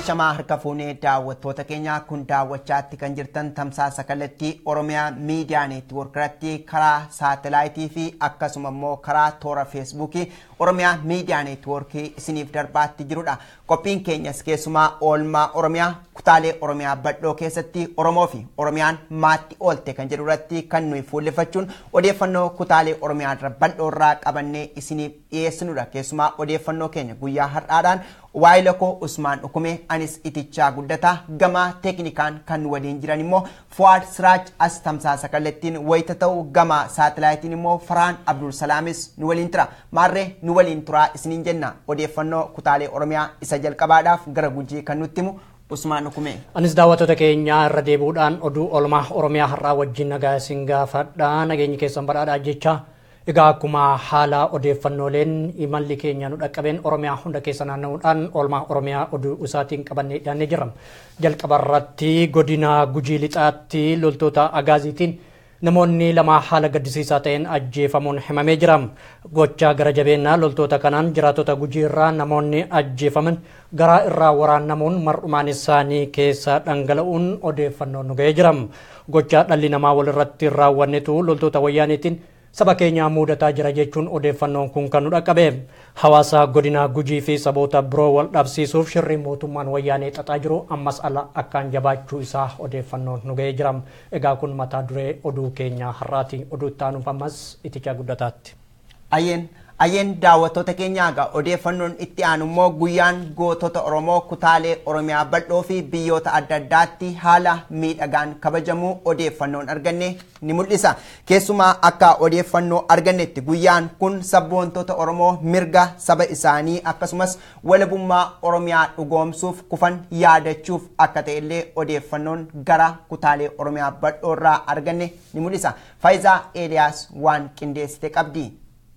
Ashamaa harka fuunee daawwattoota keenya kun daawwachaatti kan jirtan tamsaasa kallattii Oromiyaa miidiyaa neetwoorkiratti karaa saatalaayitii fi akkasuma immoo karaa toora feesbuukii Oromiyaa miidiyaa neetwoorkii isiniif darbaatti jirudha. Qophiin keenyas keessumaa oolmaa Oromiyaa kutaalee Oromiyaa badhoo keessatti Oromoo fi Oromiyaan maatti oolte kan jedhu irratti kan nuyi fuullefachuun odeeffannoo kutaalee Oromiyaa irra badhoo irraa qabannee isiniif dhiyeessinudha. Keessumaa odeeffannoo keenya guyyaa har'aadhaan waayila koo Usmaan Dhukume anis itichaa guddataa gama teeknikaan kan waliin jiran immoo Fuwaad Siraaj as tamsaasa kallattiin wayita ta'u gama saatalaayitiin immoo Faraan Abdul Salaamis nu waliin tura. Maarree nu waliin turaa isiniin jenna odeeffannoo kutaalee Oromiyaa isa jalqabaadhaaf gara gujii kan nutti himu Usmaan Dhukume. Anis daawwattoota keenya irra deebi'uudhaan oduu oolmaa Oromiyaa har'aa wajjin nagaa isin gaafadha. Nageenyi keessan badhaadhaa jecha. Egaa akkuma haala odeeffannooleen imalli keenya nu dhaqqabeen Oromiyaa hunda keessa naanna'uudhaan oolmaa Oromiyaa oduu isaatiin qabannee dhiyaannee jirra. Jalqaba irratti godina Gujii Lixaatti loltoota Agaaziitiin namoonni lama haala gaddisiisaa ta'een ajjeefamuun himamee jira. Gochaa gara jabeenyaa loltoota kanaan jiraatota Gujii irraa namoonni ajjeefaman garaa irraa waraannamuun mar'umaan isaanii keessa dhangala'uun odeeffannoon nu ga'ee jira. Gochaa dhalli namaa walirratti raawwannetu loltoota wayyaaniitiin saba keenya mudataa jira jechuun odeeffannoon kun kan nu dhaqqabe hawaasa godina gujii fi saboota biroo wal dhabsiisuuf shirri mootummaan wayyaanee xaxaa jiru ammas ala akkaan jabaachuu isaa odeeffannoon nu ga'ee jira egaa kun mataa duree oduu keenya har'aati oduu itti aanuuf ammas itichaa guddataatti. Ayyeen Ayyeen daawwattoota keenyaa egaa odeeffannoon itti aanu immoo guyyaan gootota Oromoo kutaalee Oromiyaa bal'oo fi biyyoota adda addaatti haala miidhagaan kabajamuu odeeffannoon arganne ni mul'isa. Keessumaa akka odeeffannoo argannetti guyyaan kun sabboontota Oromoo mirga saba isaanii akkasumas walabummaa Oromiyaa dhugoomsuuf kufan yaadachuuf akka ta'ellee odeeffannoon gara kutaalee Oromiyaa bal'oo irraa arganne ni mul'isa. Faayizaa Eeliyaas waan qindeessite qabdi.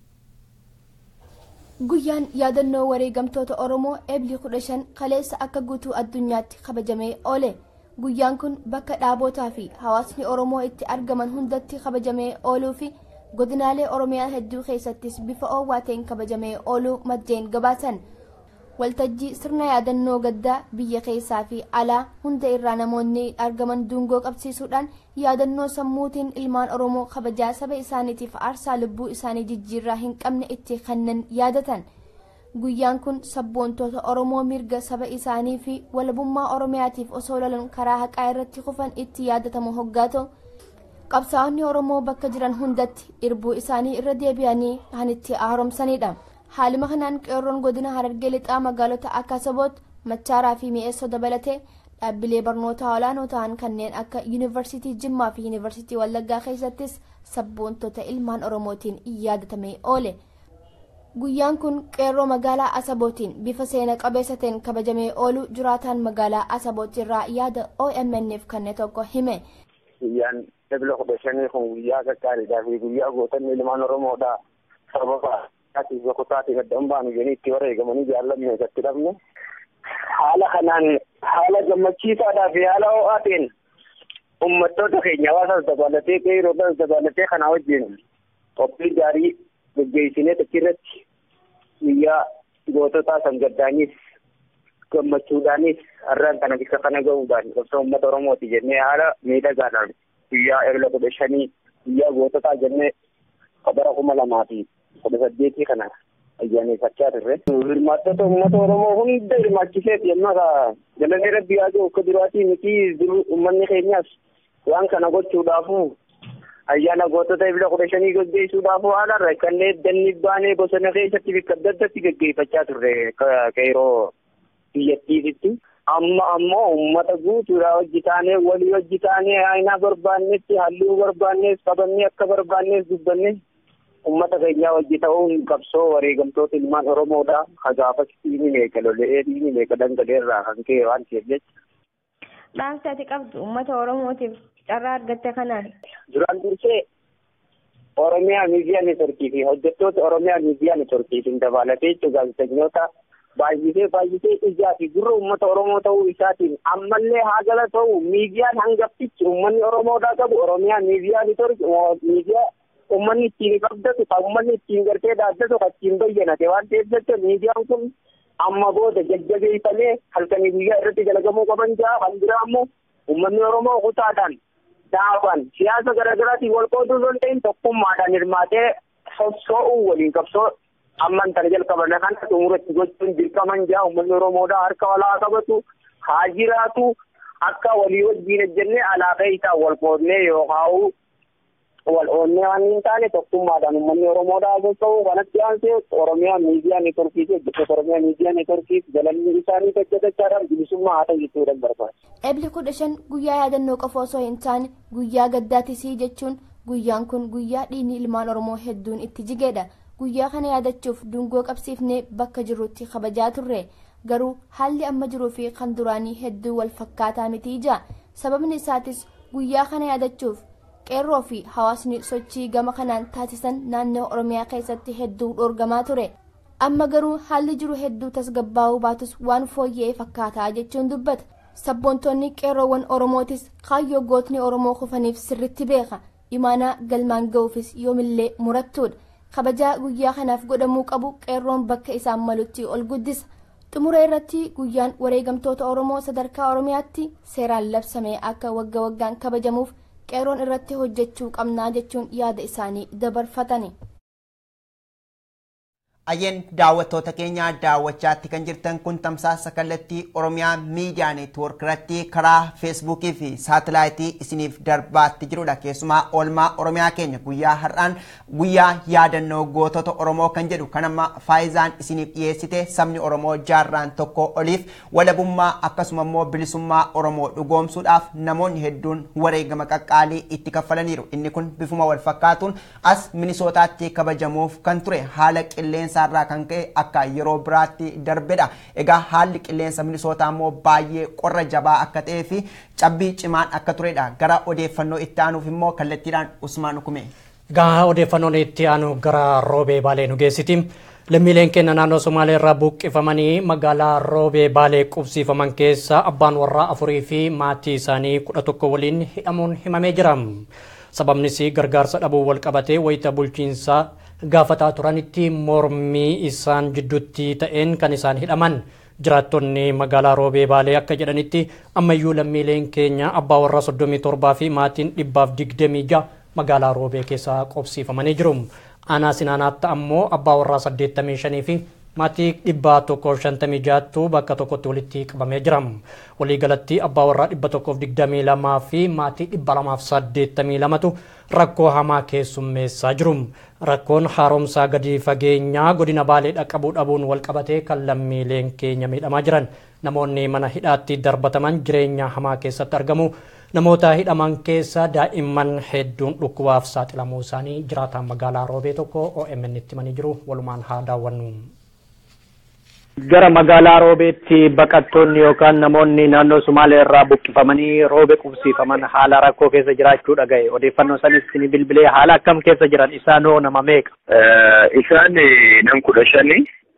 Guyyaan yaadannoo wareegamtoota Oromoo eebli kudha shan kaleessa akka guutuu addunyaatti kabajamee oole. Guyyaan kun bakka dhaabotaa fi hawaasni Oromoo itti argaman hundatti kabajamee ooluu fi godinaalee Oromiyaa hedduu keessattis bifa oowwaa ta'een kabajamee ooluu maddeen gabaasan. Waltajjii sirna yaadannoo gaddaa biyya keessaa fi alaa hunda irraa namoonni argaman dungoo qabsiisuudhaan yaadannoo sammuutiin ilmaan Oromoo kabajaa saba isaaniitiif aarsaa lubbuu isaanii jijjiirraa hin qabne itti kennan yaadatan. Guyyaan kun sabboontoota Oromoo mirga saba isaanii fi walabummaa Oromiyaatiif osoo lolan karaa haqaa irratti kufan itti yaadatamu hoggaa ta'u. Qabsaa'onni Oromoo bakka jiran hundatti irbuu isaanii irra deebi'anii kan itti haaromsanidha. haaluma kanaan qeerroon godina harargee lixaa magaalota akka saboot machaaraa fi mi'eessoo dabalatee dhaabbilee barnoota olaanoo ta'an kanneen akka yuunivarsiitii jimmaa fi yuunivarsiitii wallaggaa keessattis sabboontota ilmaan oromootiin yaadatamee oole. guyyaan kun qeerroo magaalaa asabootiin bifa seena qabeessa ta'een kabajamee oolu jiraataan magaalaa asaboot irraa yaada omnf kanne tokko hime. guyyaan ebla kudha shanii kun guyyaa gaggaaridhaa fi guyyaa gootonni ilmaan oromoodha sababa ati boqotaati gaddan baanu jedhanii itti wareegamanii jaallamne gatti dhabne haala kanaan haala gammachiisaadhaa fi haala ho'aa ta'een uummattoota keenya hawaasas dabalatee qeerroodhas dabalatee kana wajjin qophii gaarii geggeessinee achirratti guyyaa goototaa san gaddaanis gammachuudhaanis har'aan kana bisa kana ga'uudhaan qabsoo uummata oromooti jennee haala miidhagaadhaan guyyaa ebla kudha shanii guyyaa goototaa jennee bara kuma lamaa fi kudha saddeetii kana ayyaaneffachaa turre. Hirmaattota uummata Oromoo hunda hirmaachiseeti yemmuu ka galanni rabbi haa jiru akka duraatii miti jiru uummanni keenyas waan kana gochuudhaafu ayyaana gootota ebla kudha shanii gaggeessuudhaafu haalarra kanneen danni baanee bosona keessatti bakka adda addaatti gaggeeffachaa turre qeerroo biyyattiifitti. Amma ammoo uummata guutuudhaa hojii taanee walii hojii taanee aynaa barbaannetti halluu barbaannees qabannee akka barbaannees dubbanne ummata keenyaa wajji ta'uun qabsoo wareegamtoota ilmaan oromoodha hagaafas dhiini meeqa lola'ee dhiini meeqa dhangaleerraa kan ka'e waan ta'eef jecha. Dhaamsi ati qabdu uummata oromootiif carraa argatte kanaan. Duraan dursee Oromiyaa miidiyaa neetworkii fi hojjettoota Oromiyaa miidiyaa neetworkiitiin dabalatee jechuun gaazexeessitoota baay'isee baay'isee ijaa fi gurra uummata Oromoo ta'uu isaatiin ammallee haagala ta'u miidiyaan hangaftichi uummanni Oromoodhaa qabu Oromiyaa miidiyaa neetworkii miidiyaa uummanni ittiin qabdatu kan uummanni ittiin gartee dhaabbatu kan ittiin bayyanate waan ta'eef jecha miidiyaan kun amma booda jajjabeeffamee halkanii guyyaa irratti dalagamuu qaban jaa kan biraa ammoo uummanni oromoo kutaadhaan dhaabaan siyaasa garaagaraatiin wal qooduu osoo hin ta'in tokkummaadhaan hirmaatee sossoo'uu waliin qabsoo amman tana jalqaban kana xumuratti gochuun dirqaman jaa uummanni oromoodhaa harka walaa qabatu haa jiraatu akka walii wajjiin ejjennee alaaqee isaa wal qoodnee yookaan wal oonnee waan hin taane tokkummaadhaan uummanni oromoodhaa sossa'u kanatti aansee oromiyaa miidiyaa neetworkii fi hojjettoota oromiyaa miidiyaa neetworkii galanni isaanii hojjetachaadhaan bilisummaa haa ta'u jechuudhaan barbaada. Ebli kudha shan guyyaa yaadannoo qofa osoo hin taane guyyaa gaddaatisii jechuun guyyaan kun guyyaa dhiigni ilmaan oromoo hedduun itti jigeedha. Guyyaa kana yaadachuuf dungoo qabsiifnee bakka jirrutti kabajaa turre. Garuu haalli amma jiruu fi kan duraanii hedduu wal fakkaataa miti ija. Sababni isaatis guyyaa kana yaadachuuf qeerroo fi hawaasni sochii gama kanaan taasisan naannoo oromiyaa keessatti hedduu dhoorgamaa ture amma garuu haalli jiru hedduu tasgabbaa'uu baatus waan fooyya'ee fakkaataa jechuun dubbata sabboontonni qeerroowwan oromootis kaayyoo gootni oromoo kufaniif sirritti beeka imaanaa galmaan ga'uufis yoomillee murattuudha kabajaa guyyaa kanaaf godhamuu qabu qeerroon bakka isaan malutti ol guddisa xumura irratti guyyaan wareegamtoota oromoo sadarkaa oromiyaatti seeraan labsamee akka wagga waggaan kabajamuuf qeerroon irratti hojjechuu qabnaa jechuun yaada isaanii dabarfatani. Ayyeen daawwattoota keenya daawwachaatti kan jirtan kun tamsaasa kallattii Oromiyaa miidiyaa neetwoork irratti karaa feesbuukii fi saatalaayitii isiniif darbaatti jirudha. Keessumaa oolmaa Oromiyaa keenya guyyaa har'aan guyyaa yaadannoo gootota Oromoo kan jedhu kan amma faayizaan isiniif dhiyeessite sabni Oromoo jaarraan tokko oliif walabummaa akkasuma immoo bilisummaa Oromoo dhugoomsuudhaaf namoonni hedduun wareegama qaqqaalii itti kaffalaniiru. Inni kun bifuma wal fakkaatuun as minisootaatti kabajamuuf kan ture haala qilleensa irraa kan ka'e akka yeroo biraatti darbedha. Egaa haalli qilleensa minisootaa immoo baay'ee qorra jabaa akka ta'ee fi cabbii cimaan akka turedha. Gara odeeffannoo itti aanuuf immoo kallattiidhaan Usmaan Hukume. Egaa odeeffannoon itti aanu gara roobee baalee nu geessiti. Lammiileen keenya naannoo Somaalee irraa buqqifamanii magaalaa roobee baalee qubsiifaman keessa abbaan warraa afurii fi maatii isaanii kudha tokko waliin hidhamuun himamee jira. Sababnis gargaarsa dhabuu wal qabatee wayita bulchiinsaa gaafataa turanitti mormii isaan jidduutti ta'een kan isaan hidhaman jiraattonni magaalaa roobee baalee akka jedhanitti ammayyuu lammiileen keenya abbaa warraa soddomii torbaa fi maatiin dhibbaaf digdamii ja'a magaalaa roobee keessa qubsiifamanii jiru. Aanaa sinaanaatti ammoo abbaa warraa saddeettamii shanii fi maatii dhibbaa tokkoof shantamii jaattu bakka tokkotti walitti qabamee jira. Waliigalatti abbaa warraa dhibba tokkoof digdamii lamaa fi maatii dhibba lamaaf saddeettamii lamatu rakkoo hamaa keessummeessaa jiru. Rakkoon haaromsaa gadi fageenyaa godina baalee dhaqqabuu dhabuun wal qabatee kan lammiileen keenya miidhamaa jiran namoonni mana hidhaatti darbataman jireenya hamaa keessatti argamu. Namoota hidhaman keessa daa'imman hedduun dhukkubaaf saaxilamuu isaanii jiraataan magaalaa roobee tokko OMN itti himanii jiru walumaan haa daawwannu. gara magaalaa roobeetti baqattoonni yookaan namoonni naannoo Sumaalee irraa buqqifamanii roobe qubsiifaman haala rakkoo keessa jiraachuu dhagaye odeeffannoo sanis ni bilbilee haala akkam keessa jiran isaanoo nama meeqa. Isaan nam kudha shani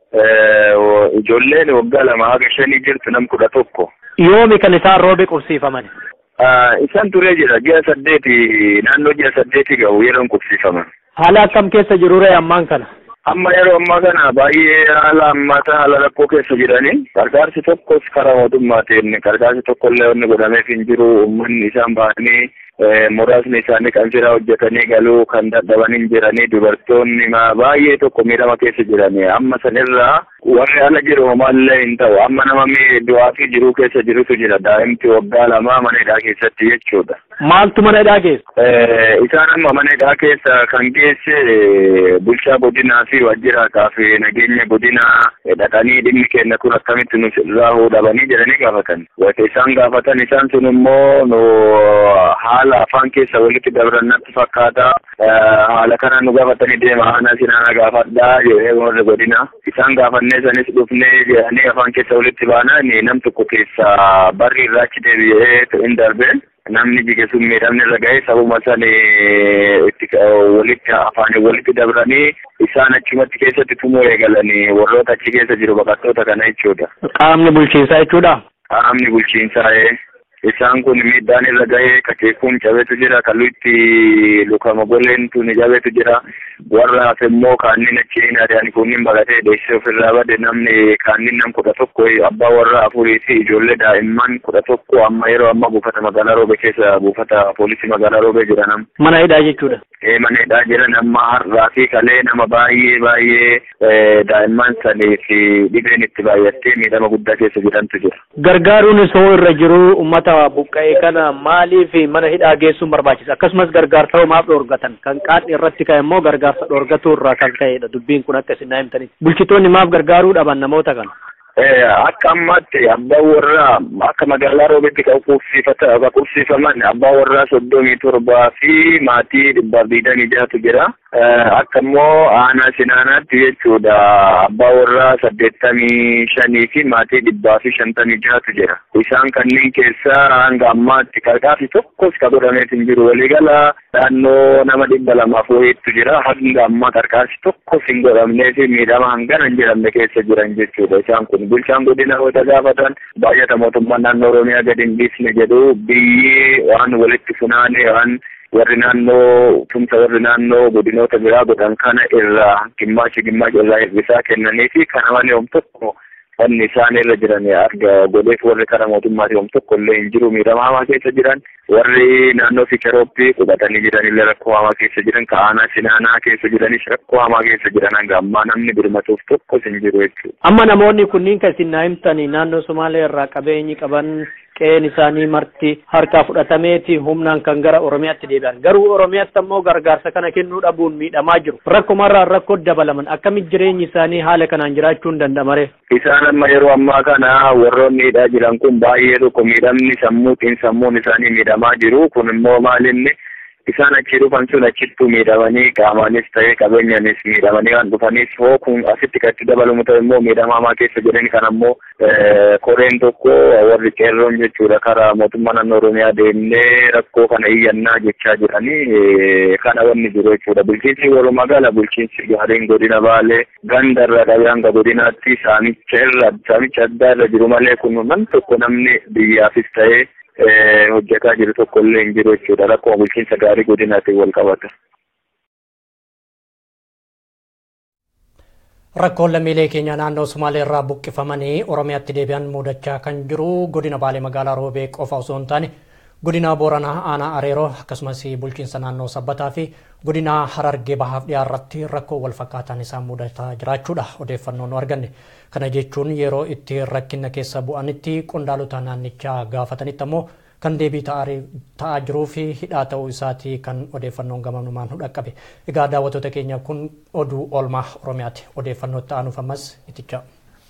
ijoolleen waggaa lama haga shanii jirtu nam kudha tokko. Yoomi kan isaan roobe qubsiifaman. Isaan turee jira ji'a saddeeti naannoo ji'a saddeeti ga'u yeroon qubsiifaman. Haala akkam keessa jirure ammaan kana. amma yeroo ammaa kana baay'ee haala ammaata haala rakkoo keessa jiranii gargaarsi tokkos karaa mootummaatiin gargaarsi tokkollee wanni godhameef hin jiru uummanni isaan bahanii muraasni isaanii kan jira hojjetanii galuu kan dadhaban hin jiranii dubartoonni baay'ee tokko miidhama keessa jiranii amma sanirraa warri ala jiru homaallee hin ta'u amma nama du'aa fi jiruu keessa jirutu jira daa'imti waggaa lama mana hidhaa keessatti jechuudha. Maaltu mana hidhaa keessa? Isaan amma mana hidhaa keessa kan geesse bulchaa godinaa fi waajjiraataa fi nageenya godinaa dhaqanii dhimmi keenya kun akkamitti nu irraa dhabanii jedhanii gaafatan. Wata isaan gaafatan isaan sun immoo nu haala afaan keessa walitti dabran natti fakkaata. Haala kana nu gaafatanii deema aanaa sinaana gaafadhaa jedhee warri godina. Isaan gaafannee sanis dhufnee jedhanii afaan keessa walitti baanaan nam tokko keessa barri irraa achi deebi'ee hin darbeen. namni jige sun miidhamni irra ga'e sabuma san itti walitti afaanii walitti dabranii isaan achumatti keessatti tumuu eegalanii warroota achi keessa jiru baqattoota kana jechuudha. Qaamni bulchiinsaa jechuudha. Qaamni bulchiinsaa isaan kun miidhaan irra gahee kakeekuun cabetu jira kalluutti lukama goleentu ni cabetu jira warra hafe immoo kaannin achiin ari'an kunnin baqatee deessee ofirraa bade namni kaannin nam kudha tokko abbaa warra afurii fi ijoollee daa'imman kudha tokko amma yeroo amma buufata magaalaa roobe keessa buufata poolisii magaalaa roobee jira nam. Mana hidhaa jechuudha. Ee mana hidhaa jiran amma har'aa fi kalee nama baay'ee baay'ee daa'imman sanii fi dhibeen itti baay'attee miidhama guddaa keessa jirantu jira. Gargaaruun isoo irra jiru uummata buqqa'ee kana maaliif mana hidhaa geessuun barbaachisa akkasumas gargaarsa maaf dhoorgatan kan qaadhi irratti ka'e immoo gargaarsa dhoorgatuu irraa kan ka'edha dubbiin kun akka isin himtanitti bulchitoonni maaf gargaaruu dhaban namoota kana. akka ammaatti abbaan warraa akka magaalaa roobetti qubsiifaman abbaan warraa soddomii torbaa fi maatii dhibbaaf digdamii jahatu jira. Akka immoo aanaa sinaanaatti jechuudha abbaa warraa saddeettamii shanii fi maatii dhibbaa fi shantamii jahatu jira. Isaan kanneen keessaa hanga ammaatti qarqaarsi tokkos ka godhameet hin jiru. Waliigala naannoo nama dhibba lamaaf wayiitu jira. Hanga ammaa qarqaarsi tokkos hin godhamnee fi miidhama hangana hin jedhamne keessa jiran jechuudha. Isaan kun bulchaan godina wata gaafatan baay'ata mootummaan naannoo Oromiyaa gadi hin dhiisne jedhu biyyi waan walitti funaane waan warri naannoo tumsa warri naannoo godinoota biraa godhan kana irraa gimmaashi gimmaashi irraa hir'isaa kennanii fi kana malee hom tokko wanni isaan irra jiran arga godheef warri kara mootummaati hom tokko illee hin jiru miidhama hamaa keessa jiran warri naannoo ficherooppii qubatanii jiran illee rakkoo hamaa keessa jiran ka'aanaa sinaanaa keessa jiranis rakkoo hamaa keessa jiran hanga ammaa namni birmatuuf tokkos hin jiru jechuudha. Amma namoonni kunniin kan isin naa himtanii naannoo Somaalee irraa qabeenyi qaban qe'een isaanii marti harkaa fudhatameeti humnaan kan gara Oromiyaatti deebi'an. Garuu Oromiyaatti ammoo gargaarsa kana kennuu dhabuun miidhamaa jiru. Rakkumarraa rakkoo dabalaman akkamitti jireenyi isaanii haala kanaan jiraachuun danda'amare. Isaan amma yeroo ammaa kana warroonni hidhaa jiran kun baay'ee tokko miidhamni sammuutiin sammuun isaanii miidhamaa jiru. Kun immoo maalinni isaan achi dhufan sun achittuu miidhamanii qaamaanis ta'ee qabeenyaanis miidhamanii waan dhufaniif hoo kun asitti kan itti dabalamu ta'e immoo miidhama hamaa keessa jiran kan ammoo koreen tokko warri qeerroon jechuudha karaa mootummaa naannoo oromiyaa deemnee rakkoo kana iyyannaa jechaa jiranii kana wanni jiru jechuudha bulchiinsi warra magaala bulchiinsi gaariin godina baalee ganda irra dhabee hanga godinaatti saamicha irra saamicha addaa irra jiru malee kun man tokko namni biyyaafis ta'ee hojjetaa jiru tokko illee hin jiru jechuudha rakkoo bulchiinsa gaarii godinaatiin wal qabata. Rakkoon lammiilee keenya naannoo Sumaalee irraa buqqifamanii Oromiyaatti deebi'an mudachaa kan jiru godina Baalee magaalaa Roobee qofa osoo hin taane godina Booranaa Aanaa Areeroo akkasumas bulchiinsa naannoo Sabbataa fi godina Harargee Bahaaf dhiyaarratti rakkoo wal fakkaataan isaan mudataa jiraachuudha odeeffannoo nu arganne. Kana jechuun yeroo itti rakkina keessa bu'anitti qondaalota naannichaa gaafatanitti ammoo kan deebii ta'aa jiruu fi hidhaa ta'uu isaatii kan odeeffannoon gamanumaan nu dhaqqabe. Egaa daawwattoota keenya kun oduu oolmaa Oromiyaati. Odeeffannoo itti aanuuf ammas itichaa.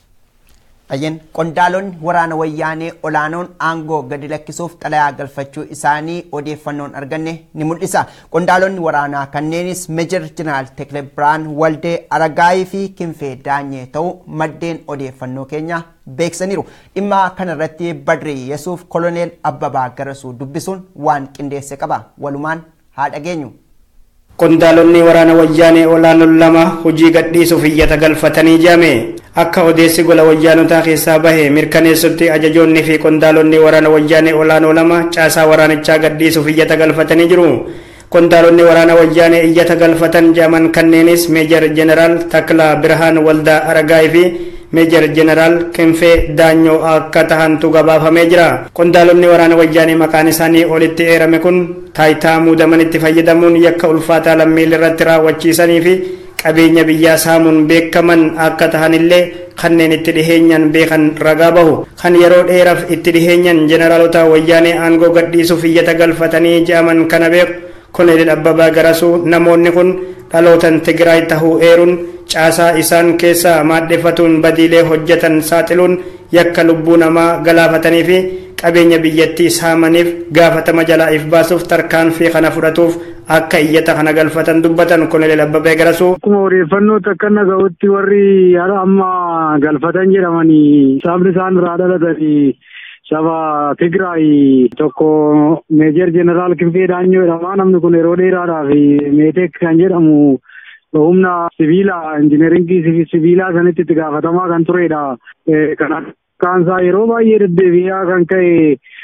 Ayyan qondaalonni waraana wayyaanee olaanoon aangoo gadi lakkisuuf xalayaa galfachuu isaanii odeeffannoon arganne ni mul'isa. Qondaalonni waraanaa kanneenis Meejor Jeneraal Tekle Biraan Waldee Aragaayii fi Kinfee Daanyee ta'uu maddeen odeeffannoo keenya beeksaniiru. Dhimma kanarratti Badrii Yesuuf Koloneel Abbabaa Garasuu dubbisuun waan qindeesse qaba. Walumaan haa dhageenyu. Qondaalonni waraana wayyaanee olaanoon lama hojii gadhiisuuf iyyata galfatanii jame akka odeessi gola wayyaanotaa keessaa bahe mirkaneessutti ajajoonni fi qondaalonni waraana wayyaanee olaanoo lama caasaa waraanichaa gadhiisuuf iyyata galfatanii jiru. Qondaalonni waraana wayyaanee iyyata galfatan jedhaman kanneenis Meejar Jeneraal Taklaa Birhaan Waldaa Aragaay fi Meejar Jeneraal Kinfee Daanyoo akka tahantu gabaafamee jira. Qondaalonni waraana wayyaanee maqaan isaanii olitti eerame kun taayitaa muudamanitti fayyadamuun yakka ulfaataa lammiilee irratti raawwachiisanii fi qabeenya biyyaa saamuun beekaman akka tahanillee kanneen itti dhiheenyan beekan ragaa bahu. Kan yeroo dheeraaf itti dhiheenyan jeneraalota wayyaanee aangoo gadhiisuuf iyyata galfatanii jedhaman kana beeku. Koloneel Abbabaa Garasuu namoonni kun dhalootan Tigraay tahuu eeruun caasaa isaan keessaa maadheffatuun badiilee hojjetan saaxiluun yakka lubbuu namaa galaafatanii fi qabeenya biyyattii saamaniif gaafatama jalaa if baasuuf tarkaanfii kana fudhatuuf akka iyyata kana galfatan dubbatan Koloneel Abbabaa Garasuu. Akkuma odeeffannoo akka naga'utti warri haala amma galfatan jedhamanii sabni isaan irraa dhalatanii saba Tigraay tokko meejer jeneraal Kinfee Daanyoo jedhama. Namni kun yeroo dheeraadhaaf meetek kan jedhamu humna sibiilaa injineringii sibiilaa sanitti itti gaafatamaa kan turedha. Kaansaa yeroo baay'ee deddeebi'aa kan ka'e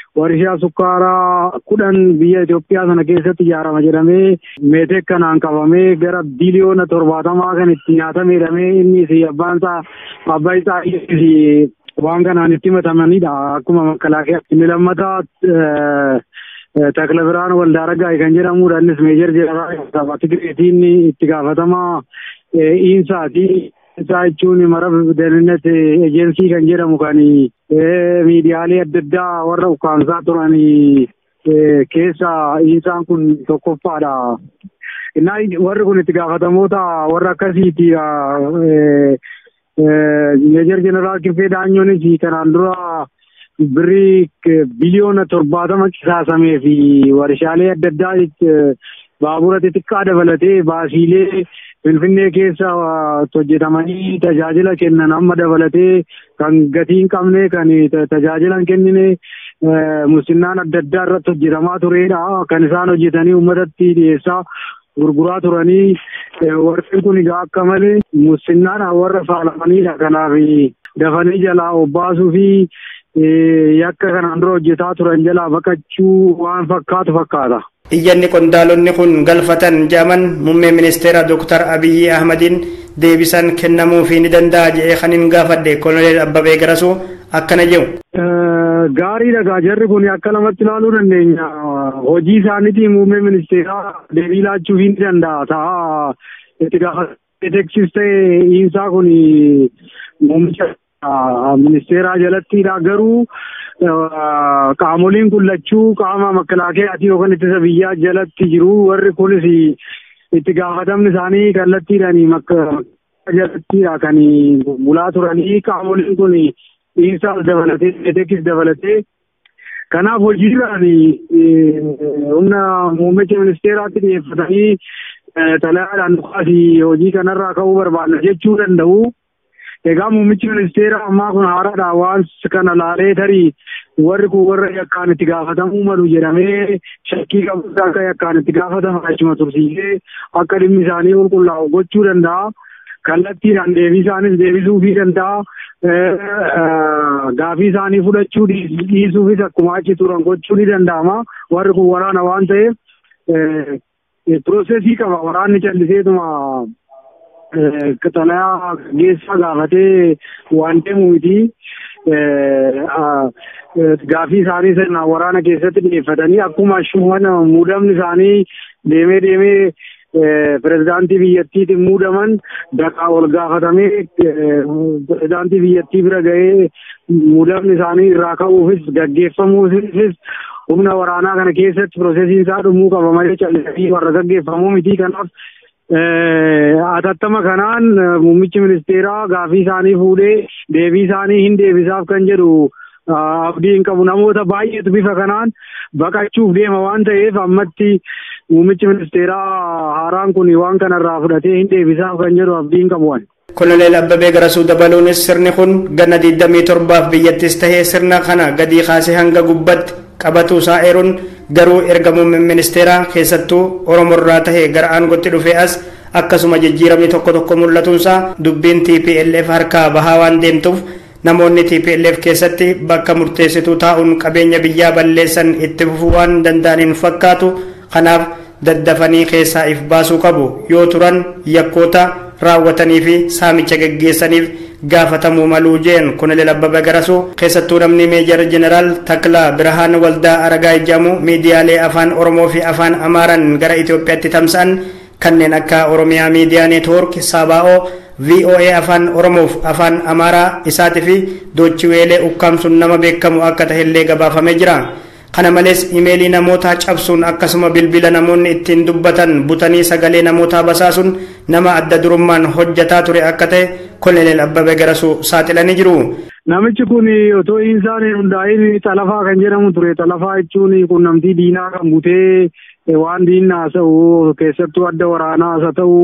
warshaa sukkaaraa kudhan biyya Itoophiyaa sana keessatti ijaarama jedhamee meeteek kanaan qabamee gara biliyoona torbaatamaa kan itti nyaatame jedhamee innis abbaan isaa abbaa isaa waan kanaan itti himatamanidha akkuma makalaakiyaa inni lammataa Takla Biraan Waldaaraggaa kan jedhamudha innis meejar jedhama Tigireetiin itti gaafatamaa Iinsaati. Isaa jechuun marab deeninnet ejensii kan jedhamu kan miidiyaalee adda addaa warra ukkaamsaa turan keessa Iinsaan kun tokkoffaadha. Innaa warri kun itti gaafatamoota warra akkasiiti. Meejar Jeneraal Kirfee Daanyoonis kanaan dura birrii biliyoona torbaatama qisaasamee fi warshaalee adda addaa baabura xixiqqaa dabalatee baasiilee Finfinnee keessa hojjetamanii tajaajila kennan amma dabalatee kan gatii hin qabne kan tajaajila hin kennine musinnaan adda addaa irratti hojjetamaa turedha. Kan isaan hojjetanii uummatatti dhiyeessaa gurguraa turanii warreen kun egaa akka malee musinnaadhaan warra faalamanidha. Kanaaf dafanii jalaa obbaasuu fi yakka kanaan dura hojjetaa turan jalaa baqachuu waan fakkaatu fakkaata. iyyanni qondaalonni kun galfatan jedhaman muummee ministeera dooktar abiyyi ahmadiin deebisan kennamuufii ni danda'a jedhee kan hin gaafadhe koloneel abbabee garasuu akkana jedhu. Gaariidha gaa jarri kun akka lamatti ilaaluu dandeenya. Hojii isaaniitiin muummee ministeeraa deebii laachuu ni danda'a. Ta'a itti gaafateeksis ta'e isaa kun muummicha ministeeraa jalattidha garuu qaamoliin kun lachuu qaama makalaakeetii yookaan ittisa biyyaa jalatti jiru warri kunis itti gaafatamni isaanii kallattiidhaan jalattiidha kan bulaa turanii qaamoliin kun dhiinsaas dabalatee etekis dabalatee kanaaf hojiirraan humna muummicha ministeeraatti dhiyeeffatanii xalayaadhaan dhukaasii hojii kanarraa ka'uu barbaanna jechuu danda'u. Egaa muummichi ministeera ammaa kun haaraadha waan kana laalee tarii warri kun warra yakkaan itti gaafatamuu malu jedhamee shakkii qabu akka yakkaan itti gaafataman achuma tursiisee akka dhimmi isaanii qulqullaa'u gochuu danda'a. Kallattiidhaan deebii isaanis deebisuufii danda'a. Gaafii isaanii fudhachuu dhiisuufis akkuma achi turan gochuu ni danda'ama. Warri kun waraana waan ta'eef piroosesii qaba waraanni calliseetuma xalayaa geessaa gaafatee waan deemu miti. Gaafii isaanii sirnaan waraana keessatti dhiyeeffatanii akkuma shuman muudamni isaanii deemee deemee pirezidaantii biyyattiitiin muudaman daqaa ol gaafatamee pirezidaantii biyyattii bira ga'ee muudamni isaanii irraa ka'uufis gaggeeffamuufis humna waraanaa kana keessatti piroosesiin isaa dhumuu qaba malee callisanii warra gaggeeffamuu miti kanaaf atattama kanaan muummichi ministeeraa gaafii isaanii fuudhee deebii isaanii hin deebisaaf kan jedhu abdii hin qabu namoota baay'eetu bifa kanaan baqachuuf deema waan ta'eef ammatti muummichi ministeeraa haaraan kun waan kanarraa fudhatee hin deebisaaf kan jedhu abdii hin qabu. Koloneel Abbabee Garasuu dabaluunis sirni kun ganna 27 biyyattis tahee sirna kana gadii kaasee hanga gubbatti qabatu isaa eeruun garuu erga muummeen ministeeraa keessattuu Oromorraa tahee gara aangootti dhufee as akkasuma jijjiiramni tokko tokko mul'atuunsaa dubbiin TPLF harkaa bahaa waan deemtuuf namoonni TPLF keessatti bakka murteessituu taa'uun qabeenya biyyaa balleessan itti fufuu waan danda'aniin fakkaatu kanaaf daddafanii keessaa if baasuu qabu yoo turan yakkoota raawwatanii fi saamicha geggeessaniif gaafatamuu maluu jeen koloneel abbabee garasuu keessattuu namni meejar jeneraal taklaa birhaan waldaa aragaa jedhamu miidiyaalee afaan oromoo fi afaan amaaraan gara itiyoophiyaatti tamsa'an kanneen akka oromiyaa miidiyaa neetwoork saabaa'oo voa afaan oromoof afaan amaaraa isaatii fi doochiweelee ukkaamsuun nama beekamu akka tahillee gabaafamee jira kana malees imeelii namootaa cabsuun akkasuma bilbila namoonni ittiin dubbatan butanii sagalee namootaa basaasuun nama adda durummaan hojjataa ture akka ta'e koloneel abbabee garasuu saaxilanii jiru. Namichi kun otoo insaan hundaa'in xalafaa kan jedhamu ture xalafaa jechuun qunnamtii diinaa kan butee waan diinni haasa'u keessattuu adda waraanaas haa ta'u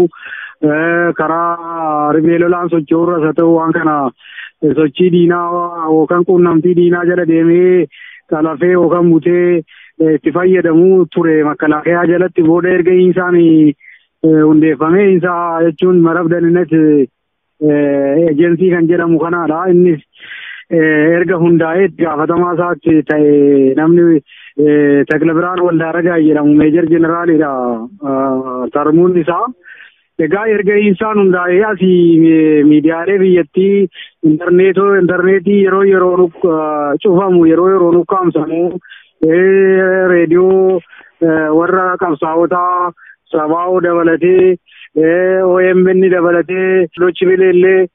karaa ribee lolaan socho'urras haa ta'u waan kana sochii diinaa yookaan qunnamtii diinaa jala deemee xalafee yookaan butee itti fayyadamuu ture makalaakaa jalatti booda erga insaan hundeeffamee insaa jechuun marab daninnet ejensii kan jedhamu kanaadha innis erga hundaa'ee itti gaafatamaa isaatti ta'e namni Takla Biraan Waldaaragaa jedhamu meejar jeneraalidha tarmuun isaa. Egaa erga isaan hundaa'ee asii miidiyaalee biyyattii intarneetoo intarneetii yeroo yeroo cufamu yeroo yeroo nukkaamsamu reediyoo warra qabsaa'otaa sabaa'oo dabalatee OMN dabalatee Dochibile illee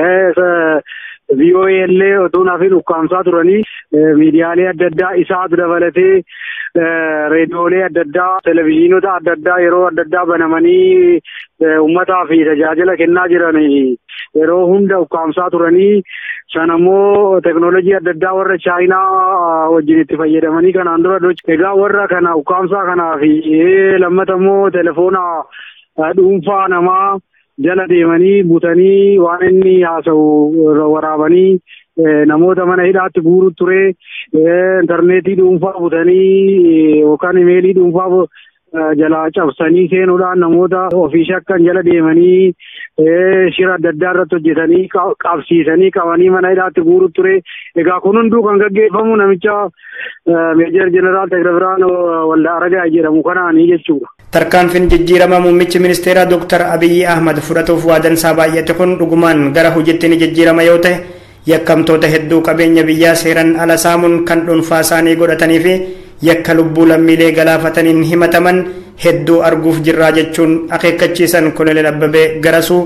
VOA illee otoo naafin ukkaamsaa turanii miidiyaalee adda addaa isaatu dabalatee reediyoolee adda addaa televezyiinota adda addaa yeroo adda addaa banamanii uummataa fi tajaajila kennaa jiran yeroo hunda ukkaamsaa turanii sanammoo teknoolojii adda addaa warra chaayinaa wajjin itti fayyadamanii kanaan dura egaa warra kana ukkaamsaa kanaa fi lammata immoo telefoona dhuunfaa namaa jala deemanii butanii waan inni haasa'u waraabanii namoota mana hidhaatti guuru ture intarneetii dhuunfaa butanii yookaan imeelii dhuunfaa jalaa cabsanii seenuudhaan namoota ofii shakkan jala deemanii shira adda addaa irratti hojjetanii qabsiisanii qabanii mana hidhaatti guuru ture egaa kun hunduu kan gaggeeffamu namicha meejar jeneraal Tegrabiraan Waldaaragaa jedhamu kanaanii jechuudha. Tarkaanfiin jijjiirama muummichi ministeeraa Dr. Abiyyi Ahmad fudhatuuf waadansaa baay'ate kun dhugumaan gara hojiitti ni jijjiirama yoo ta'e yakkamtoota hedduu qabeenya biyyaa seeran ala saamuun kan dhuunfaa isaanii godhatanii fi yakka lubbuu lammiilee galaafataniin himataman hedduu arguuf jirraa jechuun akeekkachiisan koloneel Abbabee Garasuu.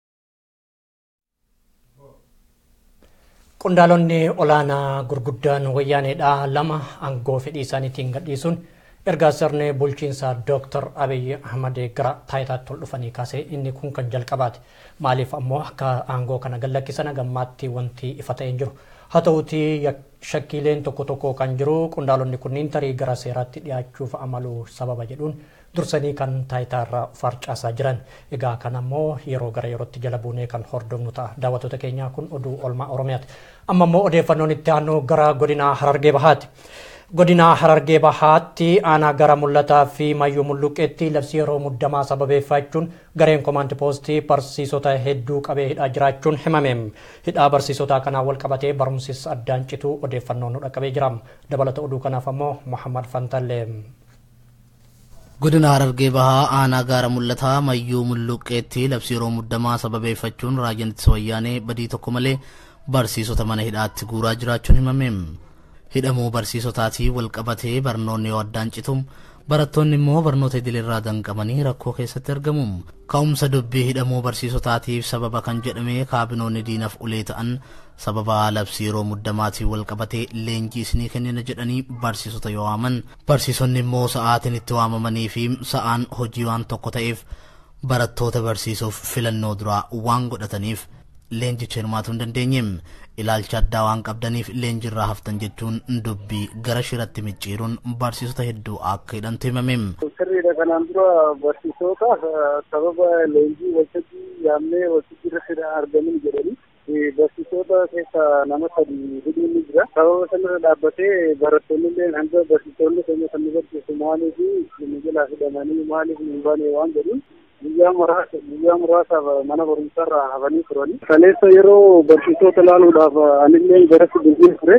Qondaalonni olaanaa gurguddaan wayyaaneedha lama aangoo fedhii isaaniitiin gadhiisuun ergaa sirni bulchiinsa Dr. Abiy Ahmad gara taayitaatti ol dhufanii kaasee inni kun kan jalqabaati. Maaliif ammoo akka aangoo kana gallakkisan gammaatti wanti ifa ta'ee jiru. Haa ta'uuti shakkiileen tokko tokko kan jiru qondaalonni kunniin tarii gara seeraatti dhiyaachuuf amalu sababa jedhuun dursanii kan taayitaarra farcaasaa jiran. Egaa kan ammoo yeroo gara yerootti jala buunee kan hordofnu ta'a. Daawwattoota keenyaa kun oduu olmaa Oromiyaati. Amma ammoo odeeffannoon itti aanu gara godina Harargee Bahaati. godina harargee bahaatti aanaa gara mul'ataa fi mayyuu mulluqqeetti labsii yeroo muddamaa sababeeffachuun gareen koomaandi poostii barsiisota hedduu qabee hidhaa jiraachuun himame hidhaa barsiisotaa kanaan wal qabatee barumsis addaan cituu odeeffannoo nu dhaqqabee jira dabalata oduu kanaaf ammoo muhammad fantallee. godina harargee bahaa aanaa gaara mul'ataa mayyuu mulluqqeetti labsii yeroo muddamaa sababeeffachuun raajaan ittisa wayyaanee badii tokko malee barsiisota mana hidhaatti guuraa jiraachuun himame. hidhamuu barsiisotaatii wal qabatee barnoonni yoo addaan citum barattoonni immoo barnoota idileerraa danqamanii rakkoo keessatti argamu ka'umsa dubbii hidhamuu barsiisotaatiif sababa kan jedhame kaabinoonni diinaaf ulee ta'an sababa labsii yeroo muddamaatiin wal qabatee leenjii isinii kennina jedhanii barsiisota yoo waaman barsiisonni immoo sa'aatiin itti waamamanii fi sa'aan hojii waan tokko ta'eef barattoota barsiisuuf filannoo duraa waan godhataniif leenjicha hirmaatuu hin dandeenye ilaalcha addaa waan qabdaniif leenjirraa haftan jechuun dubbii gara shiratti micciiruun barsiisota hedduu akka hidhantu himame. Sirriidha kanaan dura barsiisota sababa leenjii waltajjii yaamnee waltajjii irratti argamin jedhanii barsiisota keessa nama sadi hidhuun ni jira. Sababa sanarra dhaabbatee barattoonni illee hanga barsiisonni keenya kan nu barsiisu maaliif nu jalaa hidhamanii maaliif nu baane waan jedhuun guyyaa muraasa guyyaa muraasaaf mana barumsaarraa hafanii turani. Kaleessa yeroo barsiisota ilaaluudhaaf anillee garatti bilbiin ture.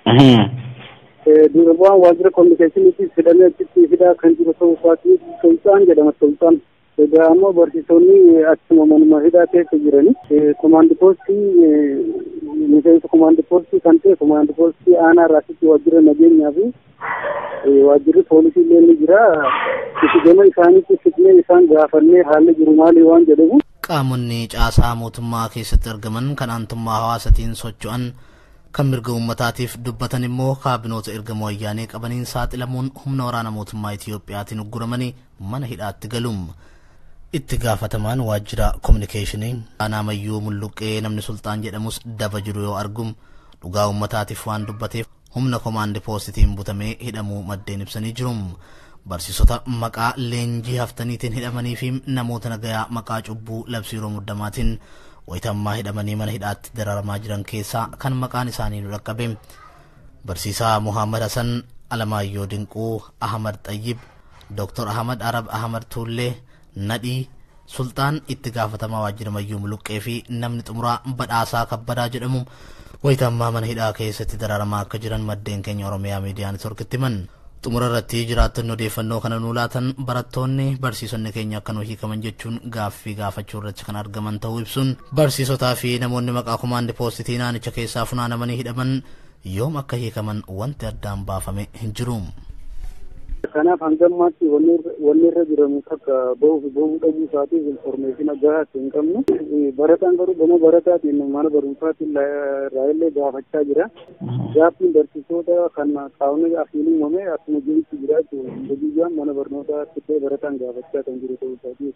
Durbaan waajjira kominikeeshiniitiif fidamee achitti fidaa kan jiru ta'uu isaati Tolchaan jedhama Tolchaan. Egaa ammoo barsiisonni achuma manuma hidhaa keessa jirani. Komaandi poostii miseensa komaandi poostii kan ta'e komaandi poostii aanaa irraasitti waajjira nageenyaa fi waajjirri poolisii illee ni jira. Itti gama isaaniitti fidnee isaan gaafannee haalli jiru maali waan jedhamu. Qaamonni caasaa mootummaa keessatti argaman kan aantummaa hawaasatiin socho'an kan mirga uummataatiif dubbatan immoo kaabinoota ergama wayyaanee qabaniin saaxilamuun humna waraana mootummaa Itiyoophiyaatiin ugguramanii mana hidhaatti galuum. Itti gaafatamaan waajjira kominikeeshinii aanaa mayyuu mulluqqee namni sultaan jedhamus daba jiru yoo argum dhugaa uummataatiif waan dubbateef humna komaandi poostitiin butamee hidhamuu maddeen ibsanii jiru. Barsiisota maqaa leenjii haftaniitiin hidhamanii fi namoota nagayaa maqaa cubbuu labsii yeroo muddamaatiin wayitammaa hidhamanii mana hidhaatti dararamaa jiran keessaa kan maqaan isaanii nu dhaqqabe. Barsiisaa Muhammad Hassan, Alamaayyoo Dinquu, Ahmad Xayyib, Dr. Ahmad Arab Ahmad Tuullee, Nadhii, sulxaan itti gaafatamaa waajjira mayyuu muluqqee fi namni xumuraa badhaasaa kabbadaa jedhamu wayita ammaa mana hidhaa keessatti dararamaa akka jiran maddeen keenya oromiyaa miidiyaa neetworkitti himan xumura irratti jiraattonni odeeffannoo kana nuu laatan barattoonni barsiisonni keenya akka nu hiikaman jechuun gaaffii gaafachuu irratti kan argaman ta'uu ibsuun barsiisotaa fi namoonni maqaa kumaandi poositii naanicha keessaa funaanamanii hidhaman yoom akka hiikaman wanti addaan baafame hin jiru. Kanaaf hanga ammaatti wanni irra jiramu akka bahuuf bahuu dhabuu isaatiif informeeshina gahaa hin qabnu. Barataan garuu gama barataatiin mana barumsaatiin raayillee gaafachaa jira. Gaaffiin barsiisota kan qaamni afiin uumame akkuma jirutti jiraatu hojiiwwan mana barnootaatti barataan gaafachaa kan jiru ta'uu isaatiif.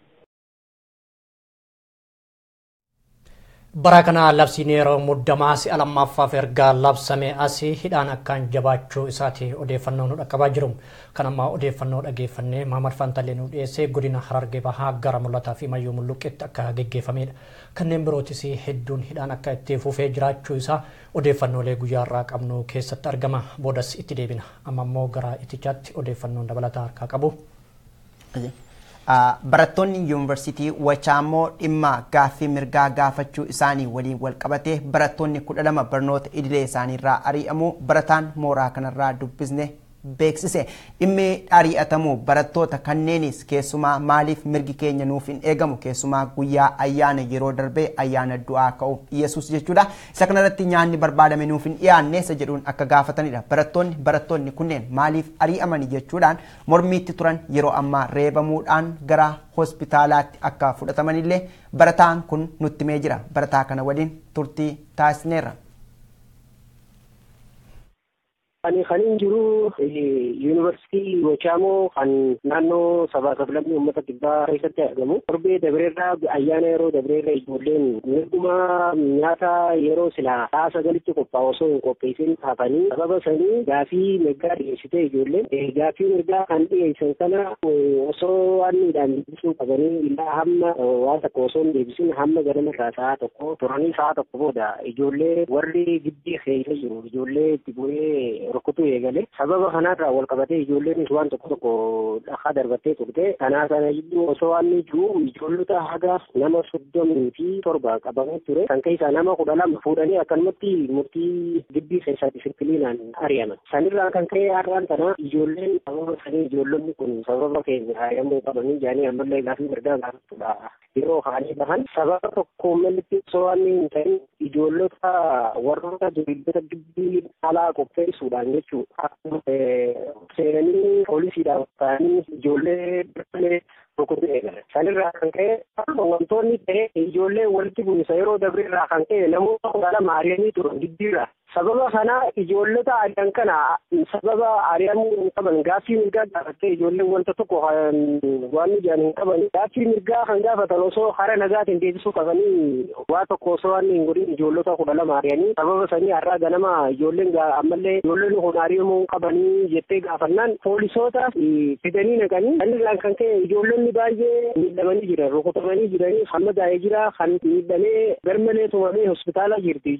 bara kana labsiin yeroo muddamaa si'a lammaffaaf ergaa labsame asii hidhaan akkaan jabaachuu isaati odeeffannoo nu dhaqqabaa jiru kan ammaa odeeffannoo dhageeffannee maamad fantalee nu dhiyeessee godina harargee bahaa gara mul'ataa fi mayyuu mulluqqeetti akka geggeeffamedha kanneen birootis hedduun hidhaan akka itti fufee jiraachuu isaa odeeffannoolee guyyaarraa qabnu keessatti argama boodas itti deebina amma immoo gara itichaatti odeeffannoon dabalataa harkaa qabu. barattoonni yuunivarsiitii wachaammoo dhimma gaaffii mirgaa gaafachuu isaanii waliin wal qabatee barattoonni kudha lama barnoota idilee isaaniirraa ari'amuu barataan mooraa kanarraa dubbisne beeksise dhimmi ari'atamuu barattoota kanneenis keessumaa maaliif mirgi keenya nuuf hin eegamu keessumaa guyyaa ayyaana yeroo darbee ayyaana du'aa ka'uuf yesus jechuudha isa kanarratti nyaanni barbaadame nuuf hin dhiyaanne isa jedhuun akka gaafatanidha barattoonni barattoonni kunneen maaliif ari'amani jechuudhaan mormiitti turan yeroo ammaa reebamuudhaan gara hospitaalaatti akka fudhatamanillee barataan kun nutti himee jira barataa kana waliin turtii taasisneerra. Ani kan hin jiru yuunivarsiitii Wachaamoo kan naannoo sabaa sablammii uummata kibbaa keessatti argamu. Torbee dabreerraa ayyaana yeroo dabreerra ijoolleen mirguma nyaata yeroo silaa sa'a sagalitti qophaa'u osoo hin qopheessin hafanii sababa sanii gaafii mirgaa dhiyeessite ijoolleen gaafii mirgaa kan dhiyeessan kana osoo waan miidhaan deebisuu qabanii illaa hamma waan tokko osoo hin deebisin hamma ganamarraa sa'a tokko turanii sa'a tokko booda ijoollee warri gibbii keessa jiru ijoollee itti bu'ee rukutuu eegale sababa kanarraa wal qabatee ijoolleenis waan tokko tokko dhakaa darbattee turte kanaa sana jidduu osoo waan jiru ijoollota haga nama soddomii fi torba qabamee ture kan keessaa nama kudha lama fuudhanii akkanumatti murtii gibbii keessaa disipiliinaan ari'aman sanirraa kan ka'e har'aan kana ijoolleen sababa sanii ijoollonni kun sababa keenya ari'amuu qabanii jaanii ammallee gaafii mirgaa gaafatudha yeroo kaanii bahan sababa tokko malitti osoo waan hin ta'in ijoollota warroota duriddota gibbii alaa qopheessuudhaan ta'an jechuudha. Akkuma seenanii poolisiidhaan ta'anii ijoollee birtalee rukutuu eegalan. Sanirraa kan ka'e akkuma wantoonni ta'e ijoollee walitti bu'insa yeroo dabreerraa kan ka'e namoota kudha lama ari'anii turan giddiirra. Sababa kana ijoollota ari'an kana sababa ari'amuu hin qaban gaaffii mirgaa gaafattee ijoolleen wanta tokko waan mijaan hin qaban gaaffii mirgaa kan gaafatan osoo hara nagaatiin deebisuu qabanii waa tokko osoo waan hin godhin ijoollota kudha lama ari'anii sababa sanii har'aa ganama ijoolleen ammallee ijoolleen kun ari'amuu hin qabanii jettee gaafannaan poolisoota fidanii naqanii sanirraan kan ka'e ijoollonni baay'ee miidhamanii jiran rukutamanii jiranii hamma daa'ee jira kan miidhamee garmalee tumamee hospitaala jirti.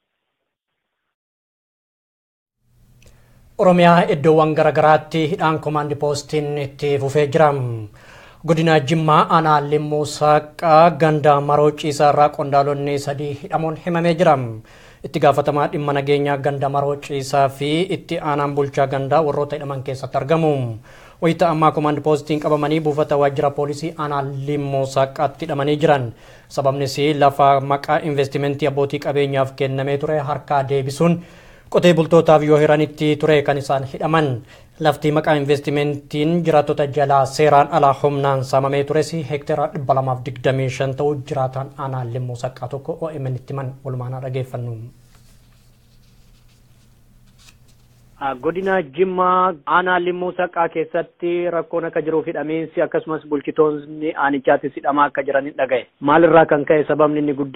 Oromiyaa iddoowwan garaagaraatti hidhaan koomaandi poostiin itti fufee jira. Godina Jimmaa aanaa Limmuu Saaqaa ganda maroo ciisaa irraa qondaalonni sadii hidhamuun himamee jira. Itti gaafatamaa dhimma nageenyaa ganda maroo ciisaa fi itti aanaan bulchaa gandaa warroota hidhaman keessatti argamu. Wayita ammaa koomaandi poostiin qabamanii buufata waajjira poolisii aanaa Limmuu Saaqaatti hidhamanii jiran. Sababnis lafa maqaa investimentii abbootii qabeenyaaf kennamee ture harkaa deebisuun qotee bultootaaf yoo hiranitti ture kan isaan hidhaman lafti maqaa investimentiin jiraattota jalaa seeraan alaa humnaan saamamee tures heektaara 225 ta'uu jiraataan aanaa limmuu saqqaa tokko OMN itti himan walumaanaa dhageeffannu. Godina Jimmaa aanaa limmuu saqqaa keessatti rakkoon akka jiruuf hidhamiinsi akkasumas bulchitoonni aanichaattis hidhamaa akka jiran dhagaye. Maalirraa kan ka'e sababni inni guddaan?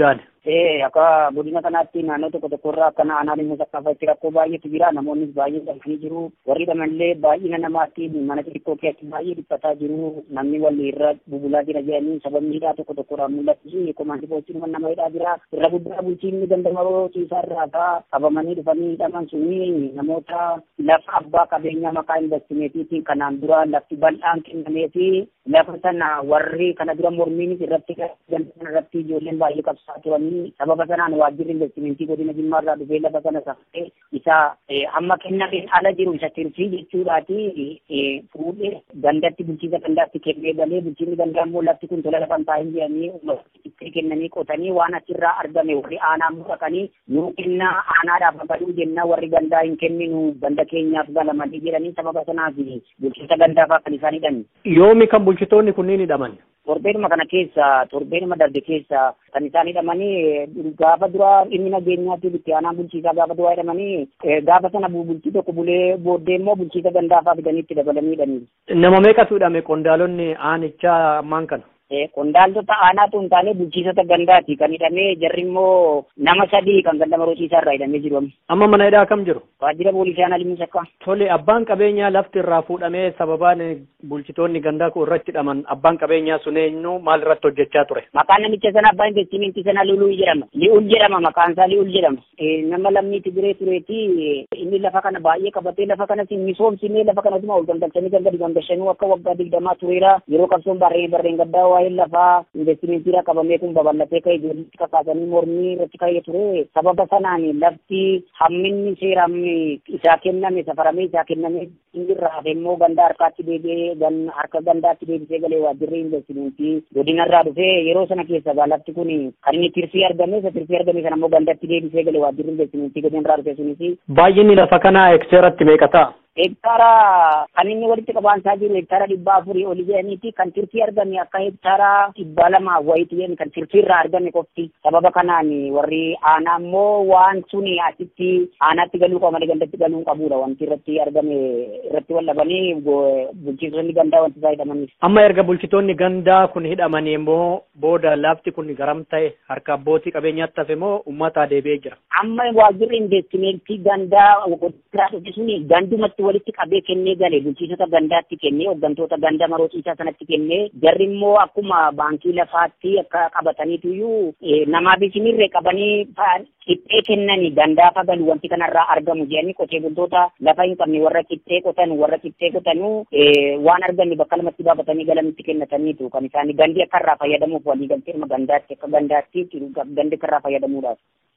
Ee akka godina kanaatti naannoo tokko tokkorraa akka aanaa dhimma saqqaafaatti rakkoo baay'eetu jira namoonnis baay'ee dhalanii jiru warri dhamallee baay'ina namaatti mana xixiqqoo keessatti baay'ee dhiphataa jiru namni walii irra bubulaa jira jedhanii sababni hidhaa tokko tokkorraa mul'atu komaandii poostiin nama hidhaa jira irra guddaa bulchiinni gandamaroo ciisaa irraa kaa qabamanii dhufanii hidhaman suni namoota lafa abbaa qabeenyaa maqaa investimeetiitiin kanaan dura lafti bal'aan kennamee fi lafa sana warri kana dura mormiinis irratti ganda irratti ijoolleen baay'ee qabsaa turanii sababa sanaan waajjirri investimentii godina jimmaa irraa dhufee lafa sana safee isa hamma kennameen ala jiru isa tirsii jechuudhaati fuudhee gandatti bulchiisa gandaatti kennee galee bulchiinni gandaa immoo lafti kun tola lafan taa'in jedhanii itti kennanii qotanii waan achirraa argame warri aanaa dhaqanii nuu kennaa aanaadhaaf baduu jenna warri gandaa hin kenninu ganda keenyaaf galamanii jedhanii sababa sanaaf bulchiisa gandaafaa kan isaan hidhan. Yoomi kan bulchitoonni kunniin hidhaman? Torbeenuma kana keessa torbeenuma darbe keessa kan isaan hidhamanii gaafa dura dhimmi nageenyaatiif itti aanaa bulchiisaa gaafa duraa hidhamanii gaafa sana bultii tokko bulee booddee immoo bulchiisa gandaafaa fidanii itti dabalanii hidhanii. Nama meeqatu hidhame qondaalonni aanichaa ammaan kana? Qondaaltota aanaatu hin taane bulchiisota gandaati kan hidhamee jarri immoo nama sadii kan ganda marootiisaa irraa hidhamee jiru. Amma mana hidhaa kam jiru? Waajjira poolisii aanaa limuu sakkaa. Tole abbaan qabeenyaa lafti irraa fuudhamee sababaan bulchitoonni gandaa kun irratti hidhaman abbaan qabeenyaa sun eenyu maal irratti hojjechaa ture? Maqaan namicha sana abbaa investimentii sana Luluu jedhama. Li'ul jedhama maqaan isaa Li'ul jedhama. Nama lammii Tigiree tureeti inni lafa kana baay'ee qabatee lafa kanas misoomsinee lafa kanasuma ol gangalchanii gangadi gangalchanii akka waggaa digdamaa tureera yeroo qabsoon barreen barreen gaddaa waa'ee lafaa investimentii qabamee kun babal'atee ka'e ijoollee kakaasanii mormii irratti ka'ee ture sababa sanaan lafti hamminni seeraan isaa kenname safaramee isaa kenname inni irraa hafe immoo ganda harkaatti deebi'ee harka gandaatti deebisee galee waajjirri investimentii godinarraa dhufee yeroo sana keessa gaa lafti kun kan inni tirsii argame isa tirsii argame sana immoo gandatti deebisee galee waajjirri investimentii godinarraa dhufe sunis. Baay'inni lafa kanaa hekteeratti meeqa ta'a? hektaara kan inni walitti qabaansaa jiru hektaara dhibbaa afurii oli jedhaniiti kan tirtii argame akka hektaara dhibba lama wayiiti jedhani kan tirtii irraa argame qofti sababa kanaan warri aanaa immoo waan suni asitti aanaatti galuu qaba malee gandatti galuu qabudha wanti irratti argame irratti wallabanii bulchitoonni gandaa wanti isaa hidhamaniif. Amma erga bulchitoonni gandaa kun hidhamanii immoo booda lafti kun garam ta'e harka abbootii qabeenyaatti hafe moo uummataa deebi'ee jira? Amma waajjirri investimentii gandaa godinaa dhufe suni gandumatti walitti qabee kennee galee bulchiisota gandaatti kennee hooggantoota ganda marootiisaa sanatti kennee jarri immoo akkuma baankii lafaatti akka qabataniituyyuu namaaf isinirree qabanii qixxee kennanii gandaafa galu wanti kanarraa argamu jedhanii qotee bultoota lafa hin qabne warra qixxee qotan warra qixxee qotanuu waan arganne bakka lamatti baafatanii galanitti kennataniitu kan isaanii gandi akka irraa fayyadamuuf walii galtee gandaatti akka gandaatti gandi akka irraa fayyadamuudhaaf.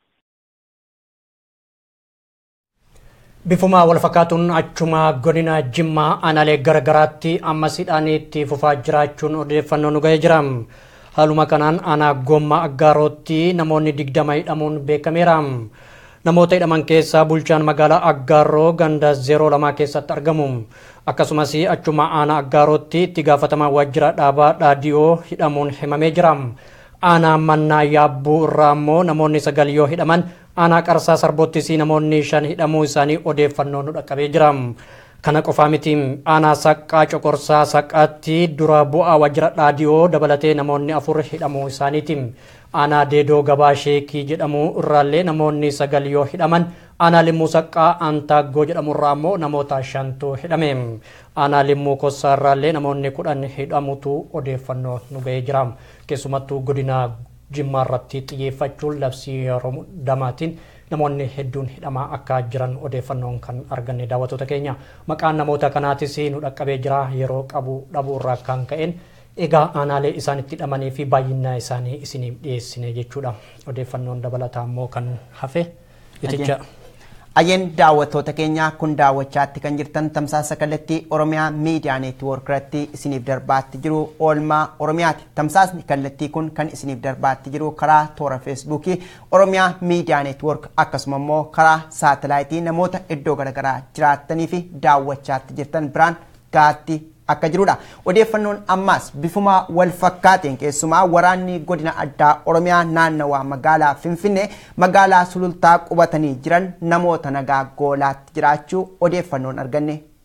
Bifuma wal fakkaatuun achuma godina Jimmaa aanaalee garagaraatti ammas hidhaaniitti fufaa jiraachuun odeeffannoo nu ga'ee jira. Haaluma kanaan aanaa gommaa aggaarootti namoonni digdama hidhamuun beekameera. Namoota hidhaman keessaa bulchaan magaalaa Aggaaroo ganda 02 keessatti argamu. Akkasumas achuma aanaa Aggaarootti itti gaafatamaa waajjira dhaabaa dhaadiyoo hidhamuun himamee jira. Aanaa mannaa yaabbuu irraa immoo namoonni sagal yoo hidhaman aanaa qarsaa sarboottis namoonni shan hidhamuu isaanii odeeffannoo nu dhaqqabee jira. Kana qofaa miti aanaa saqqaa coqorsaa saqqaatti dura bu'aa waajjira dhaadiyoo dabalatee namoonni afur hidhamuu isaaniiti. Aanaa deedoo gabaa sheekii jedhamu irraallee namoonni sagal yoo hidhaman aanaa limmuu saqqaa antaaggoo jedhamu irraa immoo namoota shantu hidhame. Aanaa limmuu kossaa irraallee namoonni kudhan hidhamutu odeeffannoo nu ga'ee jira. Keessumattuu godina jimmaa irratti xiyyeeffachuun labsii yeroo damaatiin namoonni hedduun hidhamaa akka jiran odeeffannoon kan arganne daawwattoota keenya maqaan namoota kanaatis nu dhaqqabee jira yeroo qabu dhabuu irraa kan ka'een egaa aanaalee isaan itti hidhamanii fi baay'ina isaanii isiniif dhiyeessine jechuudha odeeffannoon dabalataa immoo kan hafe iticha. Ayyeen daawwattoota keenya kun daawwachaatti kan jirtan tamsaasa kallattii Oromiyaa Miidiyaa Neetwoork irratti isiniif darbaatti jiru oolmaa Oromiyaati. Tamsaasni kallattii kun kan isiniif darbaatti jiru karaa toora feesbuukii Oromiyaa Miidiyaa Neetwoork akkasuma immoo karaa saatalaayitii namoota iddoo garaagaraa jiraattanii fi daawwachaatti jirtan biraan gaatti akka jirudha. Odeeffannoon ammaas bifuma wal fakkaateen keessumaa waraanni godina addaa Oromiyaa naannawaa magaalaa Finfinnee magaalaa sulultaa qubatanii jiran namoota nagaa goolaatti jiraachuu odeeffannoon arganne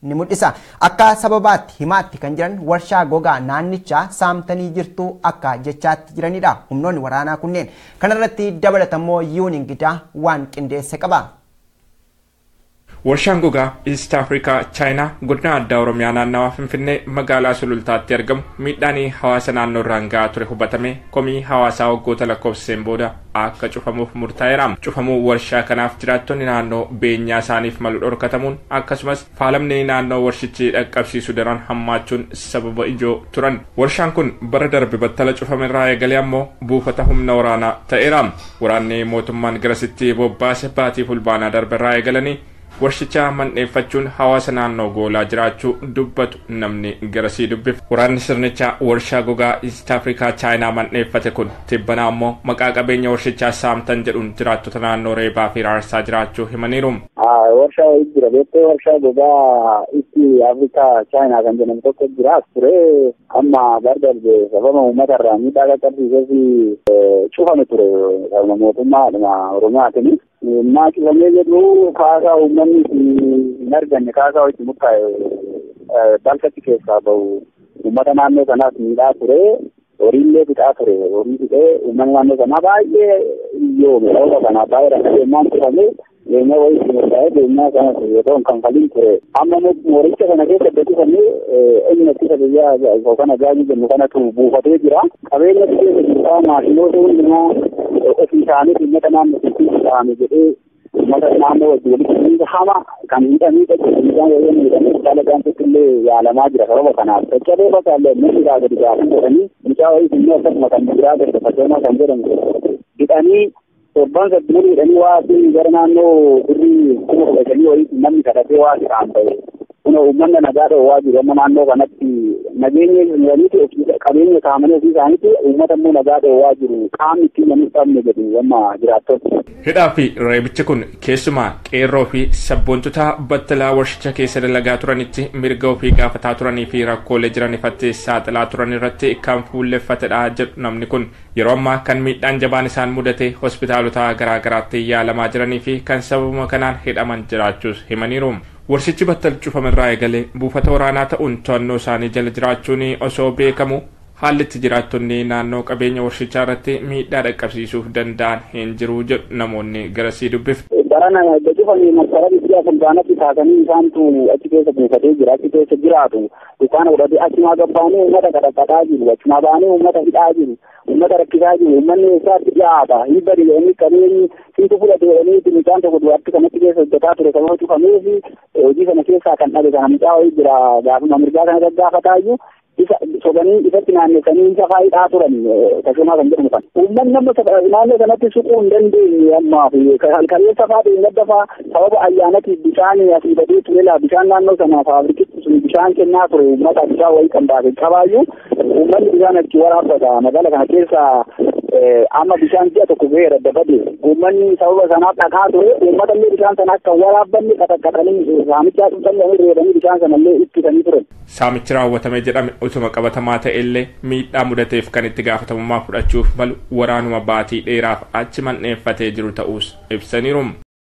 ni mul'isa. Akka sababaatti himaatti kan jiran warshaa gogaa naannichaa saamtanii jirtu akka jechaatti jiranidha. Humnoonni waraanaa kunneen kanarratti dabalatammoo yuun ingidaa waan qindeesse qaba. Warshaan gogaa East Afrikaa Chaayinaa godina addaa Oromiyaa naannawaa Finfinnee magaalaa Sulultaatti argamu miidhaan hawaasa naannoo irraan gahaa ture hubatame komii hawaasaa waggoota lakkoofsiseen booda akka cufamuuf murtaa'eera. Cufamuu warshaa kanaaf jiraattonni naannoo beenyaa isaaniif malu dhorkatamuun akkasumas faalamni naannoo warshichi dhaqqabsiisu daran hammaachuun sababa ijoo turan. Warshaan kun bara darbe battala cufame irraa eegalee ammoo buufata humna waraanaa ta'eera. Waraanni mootummaan garasitti bobbaase baatii fulbaanaa darbe irraa eegalanii warshicha mandheeffachuun hawaasa naannoo goolaa jiraachuu dubbatu namni garasii dubbif waraanni sirnicha warshaa gogaa east afrikaa chaayinaa mandheeffate kun tibbanaa ammoo maqaa qabeenya warshichaa saamtan jedhuun jiraattota naannoo reebaa fi raarsaa jiraachuu himaniiru. warshaa wayii jira beektee warshaa gogaa itti afrikaa chaayinaa kan jedhamu tokko jira as ture amma bara darbe sababa uummata irraa miidhaa qaqqabsiisee fi cufame ture sababa mootummaadhuma oromiyaatiin naa cufamee jedhu kaasaa uummanni hin arganne kaasaa itti murtaa'e balfatti keessaa bahu uummata naannoo kanaas miidhaa ture horiillee fixaa ture horii fixee uummanni naannoo kanaa baay'ee iyyoome sababa kanaa baay'ee rakkateenyaan cufamee beenya wayii itti murtaa'ee beenyaa kanas yoo ta'u kan faliin ture amma mooricha kana keessa beeksifamee inni ittisa biyyaa yookaan ajaa'ibni jennu kanatu buufatee jira qabeenya keessa jirtaa maashinoota hundumaa ofii isaanii uummata naannoo itti ta'ame jedhee uummata naannoo wajjin walitti hidhiinsa hama kan hidhamii dhaqqee miidhaan wayyoon miidhamee hospitaala gaanfatti illee yaalamaa jira sababa kanaaf caccabee bakka illee namni irraa gadi gaafii jedhanii mucaa wayii immoo akkasuma kan biraa gadi fakkeenyaa kan jedhamu hidhanii torban saddeet hidhanii waa gara naannoo birrii kuma kudha shanii wayii namni kadhatee waa isaan ta'e kun uummanni nagaa dhowwaa jiru amma naannoo kanatti nageenya jiraniiti qabeenya saamanii ofii isaaniiti uummata immoo nagaa dhowwaa jiru qaamni ittiin namni qabne jedhu amma jiraattota. Hidhaa fi reebichi kun keessumaa qeerroo fi sabboontota battalaa warshicha keessa dalagaa turanitti mirga ofii gaafataa turanii fi rakkoolee jiran ifatti saaxilaa turan irratti kan fuulleffatedha jedhu namni kun yeroo ammaa kan miidhaan jabaan isaan mudate hospitaalota garaa garaatti yaalamaa jiranii fi kan sababuma kanaan hidhaman jiraachuus himaniiru. warshichi battal cufamerraa eegalee buufata waraanaa ta'uun to'annoo isaanii jala jiraachuun osoo beekamu haalli itti jiraattonni naannoo qabeenya warshichaa irratti miidhaa dhaqqabsiisuuf danda'an hin jiru jedhu namoonni garasii dubbif. Barana erga cufanii massara biyya fulbaanatti taasanii isaantu achi keessa buufatee jira achi keessa jiraatu dukkaana godhatee achumaa gabbaanee uummata kadhaqataa jiru achumaa baanee uummata hidhaa jiru uummata rakkisaa jiru uummanni eessaatti dhiyaata hin badi jedhanii qabeenyi siitu fudhate jedhanii mucaan tokko dubartii kanatti keessa hojjetaa ture sababa cufamee fi hojii kana keessaa kan dhabe kana mucaa wayii jira gaafuma mirgaa kana gaggaafataayyuu isa sobanii ifatti naannessanii isa faayidhaa turan tashomaa kan jedhamu kan uummanni nama naannoo sanatti suquu hin dandeenye ammaa fi halkaleessa faa deemgadda faa sababa ayyaanatiif bishaan asii badee ture laa bishaan naannoo sana faabirikitti sun bishaan kennaa ture uummata bishaan wayii kan baase qabaayyuu uummanni bishaan achi waraabbata magaala kana keessa amma bishaan ji'a tokko ga'ee radda bade uummanni sababa sanaaf dhaqaa ture uummata illee bishaan sana akka waraabbanni qaxaqqaxanii saamichaa xumxanii reedanii bishaan sana illee ittisanii turan. Saamichi raawwatame jedhame utuma qabatamaa ta'e illee miidhaa mudateef kan itti gaafatamummaa fudhachuuf malu waraanuma baatii dheeraaf achi mandheeffatee jiru ta'us ibsaniiru.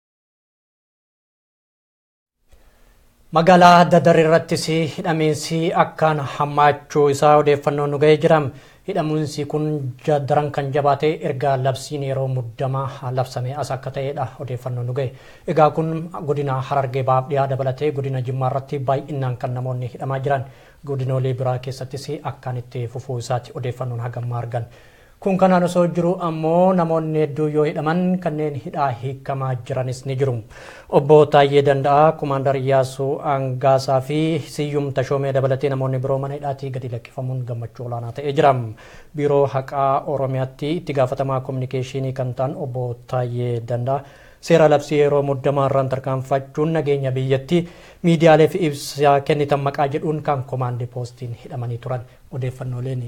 Magaalaa Dadar irrattis hidhamiinsi akkaan hammaachuu isaa odeeffannoon nu ga'ee jira. Hidhamiinsi kun daran kan jabaate erga labsiin yeroo muddamaa labsame as akka ta'edha odeeffannoon nu ga'e. Egaa kun godina Harargee Bahaa dhiyaa dabalatee godina Jimmaa irratti baay'inaan kan namoonni hidhamaa jiran godinoolee biraa keessattis akkaan itti fufuu isaati odeeffannoon hagammaa argan. Kun kanaan osoo jiru ammoo namoonni hedduu yoo hidhaman kanneen hidhaa hiikamaa jiranis ni jiru. Obbo Taayyee Danda'aa, Kumaandar Iyyaasuu Angaasaa fi Siyyum Tashoomee dabalatee namoonni biroo mana hidhaatii gadi lakkifamuun gammachuu olaanaa ta'ee jira. Biiroo haqaa Oromiyaatti itti gaafatamaa kominikeeshinii kan ta'an obbo Taayyee Danda'aa seera labsii yeroo muddamaa irraan tarkaanfachuun nageenya biyyatti miidiyaaleef ibsa kennitan maqaa jedhuun kan komaandii poostiin hidhamanii turan odeeffannooleen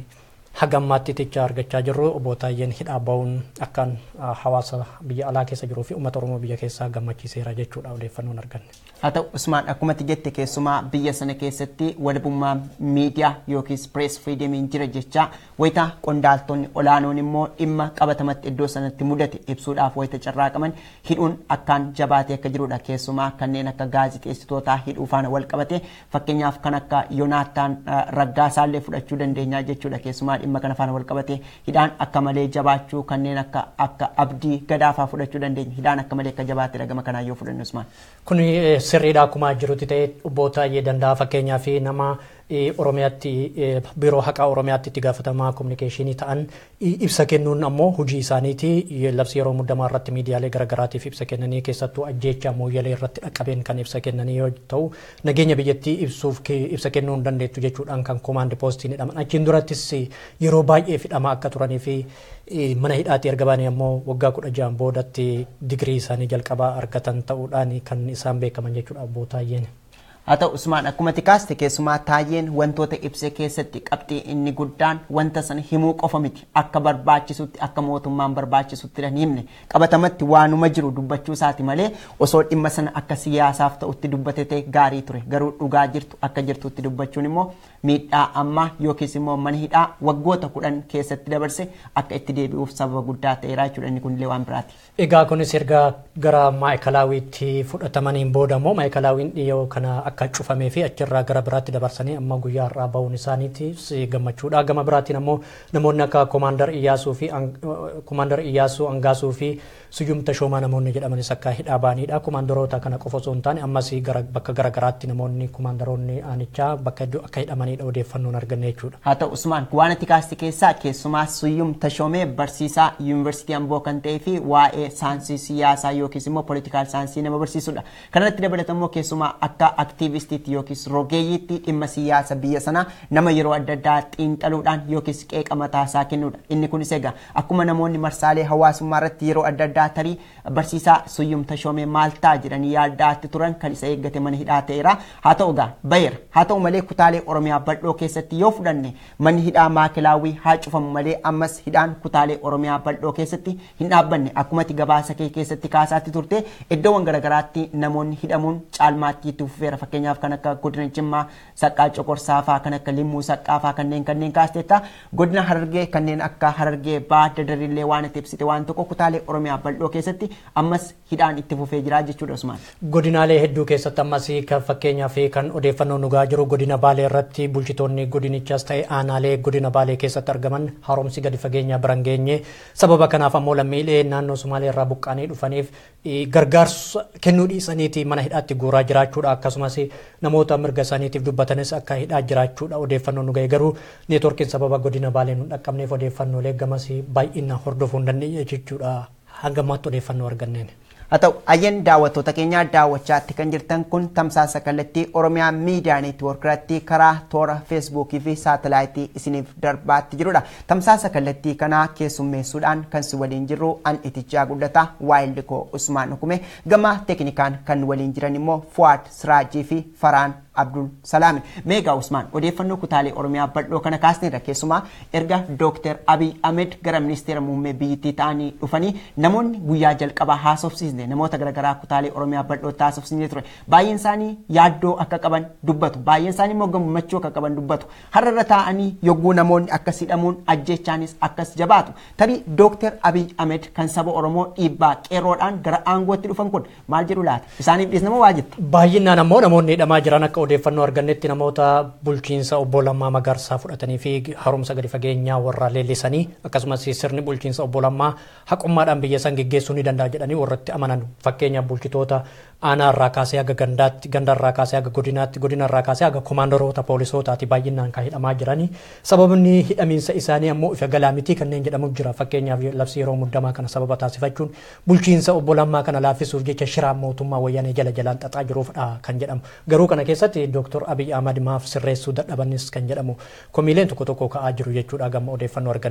hagammaatti tichaa argachaa jirru obbo Taayyeen hidhaa ba'uun akkaan hawaasa biyya alaa keessa jiruu fi uummata Oromoo biyya keessaa gammachiiseera jechuudha odeeffannoon arganne. haa ta'u usmaan akkumatti jette keessumaa biyya sana keessatti walabummaa miidiyaa yookiis pirees firiidemiin jira jechaa wayita qondaaltonni olaanoon immoo dhimma qabatamatti iddoo sanatti mudate ibsuudhaaf wayita carraaqaman hidhuun akkaan jabaatee akka jirudha keessumaa kanneen akka gaazixeessitootaa hidhuu faana wal qabate fakkeenyaaf kan akka yoonaataan raggaasaallee fudhachuu dandeenyaa jechuudha keessumaa dhimma kana faana wal qabate hidhaan akka malee jabaachuu kanneen akka akka abdii gadaafaa fudhachuu dandeenya hidhaan akka malee akka jabaatedha gama kanaa yoo fudhannu usmaan. Kun sirriidha akkuma jirutti ta'e obbo Taayyee danda'a fakkeenyaa fi nama Oromiyaatti biiroo haqaa Oromiyaatti itti gaafatamaa kominikeeshinii ta'an ibsa kennuun ammoo hojii isaaniiti labsi yeroo muddamaa irratti miidiyaalee garaagaraatiif ibsa kennanii keessattuu ajjeechaa mooyyalee irratti dhaqqabeen kan ibsa kennanii yoo ta'u nageenya biyyattii ibsuuf ibsa kennuu hin dandeettu jechuudhaan kan koomaandi poostiin hidhaman achiin durattis yeroo baay'ee hidhamaa akka turanii fi mana hidhaatti erga baanii ammoo waggaa kudha ja'an boodatti digirii isaanii jalqabaa argatan ta'uudhaan kan isaan beekaman jechuudha obbo Taayyeen. haa ta'u usmaan akkuma tikaaste keessumaa taayyeen wantoota ibse keessatti qabxii inni guddaan wanta sana himuu qofa miti akka barbaachisutti akka mootummaan barbaachisutti hin himne qabatamatti waanuma jiru dubbachuu isaati malee osoo dhimma sana akka siyaasaaf ta'utti dubbate ta'e gaarii ture garuu dhugaa jirtu akka jirtutti dubbachuun immoo miidhaa ammaa yookiis immoo mana hidhaa waggoota kudhan keessatti dabarse akka itti deebi'uuf sababa guddaa ta'eera jechuudha inni kunillee waan biraati. Egaa kunis erga gara maayikalaawwiitti fudhatamaniin booda immoo maayikalaawwiin dhiyoo kana akka cufamee fi achirraa gara biraatti dabarsanii amma guyyaa har'aa bahuun isaaniiti gammachuudha. Gama biraatiin ammoo namoonni akka koomaandar Iyyaasuu fi koomaandar Iyyaasuu Angaasuu fi Suyyum Tashoomaa namoonni jedhamanis akka hidhaa bahanidha. Koomaandaroota kana qofa osoo hin taane ammas bakka garaagaraatti namoonni koomaandaroonni aanichaa bakka akka hidhamanidha odeeffannoon arganne jechuudha. Haa ta'u Usmaan waan ati kaaste keessaa keessumaa Suyyum Tashoomee barsiisaa yuunivarsiitii Amboo kan ta'ee fi waa'ee saayinsii siyaasaa yookiis immoo poolitikaal saayinsii nama barsiisudha. Kanarratti dabalatammoo keessumaa akka aktiivistiitti yookiis rogeeyyiitti dhimma siyaasa biyya sanaa nama yeroo adda addaa xiinxaluudhaan yookiis qeeqa mataasaa kennudha. Inni kunis egaa akkuma namoonni marsaalee hawaasummaa irratti yeroo adda addaa tarii barsiisaa Suyyum Tashoomee maal ta'a jedhanii yaaddaatti turan kan isa eeggate mana hidhaa ta'eera. Haa ta'u egaa bayeera. Haa ta'u malee kutaalee Oromiyaa bal'oo keessatti yoo fudhanne manni hidhaa maakilaawwii haa cufamu malee ammas hidhaan kutaalee Oromiyaa bal'oo keessatti hin dhaabbanne akkumatti gabaasa kee keessatti kaasaatti turte iddoowwan garaagaraatti namoonni hidhamuun caalmaatti itti fufeera fakkeenyaaf kan akka godina Jimmaa saqqaa coqorsaa fa'aa kan akka limmuu saqqaa fa'aa kanneen kanneen kaasteetta godina Harargee kanneen akka Harargee baadda darillee waan itti ibsite waan tokko kutaalee Oromiyaa bal'oo keessatti ammas hidhaan itti fufee jira jechuudha Usmaan. Godinaalee hedduu keessatti ammas kan fakkeenyaa fi kan odeeffannoo nugaa jiru godina Baalee irratti bulchitoonni godinichaas ta'e aanaalee godina Baalee keessatti argaman haaromsi gadi fageenyaa biran geenye sababa kanaaf ammoo lammiilee naannoo Sumaalee irraa buqqaanii dhufaniif gargaarsa kennuu dhiisaniiti mana hidhaatti guuraa jiraachuudha akkasumas namoota mirga isaaniitiif dubbatanis akka hidhaa jiraachuudha odeeffannoo nu ga'e garuu neetworkiin sababa godina Baalee nu dhaqqabneef odeeffannoolee gamas baay'ina hordofuu hin dandeenye jechuudha hanga ammaatti odeeffannoo arganneen. haa ta'u ayyan daawwattoota keenyaa daawwachaatti kan jirtan kun tamsaasa kallattii oromiyaa miidiyaa neetwoorkiratti karaa toora feesbuukii fi saatalaayitii isiniif darbaatti jirudha tamsaasa kallattii kanaa keessummeessuudhaan kan si waliin jirru an itichaa guddataa waayildikoo usmaan hukume gama teeknikaan kan waliin jiran immoo fuwaad siraajii fi faraan abdul salaami meegaa usmaan odeeffannoo kutaalee oromiyaa bal'oo kana kaasneerra keessumaa erga dooktar abiy ahmed gara ministeera muummee biyyattii ta'anii dhufanii namoonni guyyaa jalqabaa haasofsiisne namoota garaagaraa kutaalee oromiyaa bal'ootti haasofsiisne ture baay'een isaanii yaaddoo akka qaban dubbatu baay'een isaanii immoo gammachuu akka qaban dubbatu har'arra taa'anii yogguu namoonni akkas hidhamuun ajjechaanis akkas jabaatu tarii dooktar abiy ahmed kan saba oromoo dhiibbaa qeerroodhaan gara aangootti dhufan kun maal jedhu laata isaaniif dhiisnama waa jetta. Baay'inaan ammoo namoonni hidhamaa jiran akka odeeffannoo argannetti namoota bulchiinsa obbo Lammaa Magarsaa fudhatanii fi haaromsa gadi fageenyaa warra leellisanii akkasumas sirni bulchiinsa obbo Lammaa haqummaadhaan biyya san geggeessuu ni danda'a jedhanii warratti amanan fakkeenyaaf bulchitoota aanaa irraa kaasee haga gandaatti ganda irraa kaasee haga godinaatti godina irraa kaasee haga komaandaroota poolisootaati baay'inaan kan hidhamaa jiranii sababni hidhamiinsa isaanii ammoo ifa galaa mitii kanneen jedhamu jira fakkeenyaaf labsii yeroo muddamaa kana sababa taasifachuun bulchiinsa obbo Lammaa kana laaffisuuf jecha shiraan mootummaa wayyaanee jala jalaan xaxaa jiruufdha kan jedhamu garuu kana keessatti dooktor abiy ahmad maaf sirreessuu dadhabanis kan jedhamu komiileen tokko tokko ka'aa jiru jechuudha gama odeeffannoo arganneen.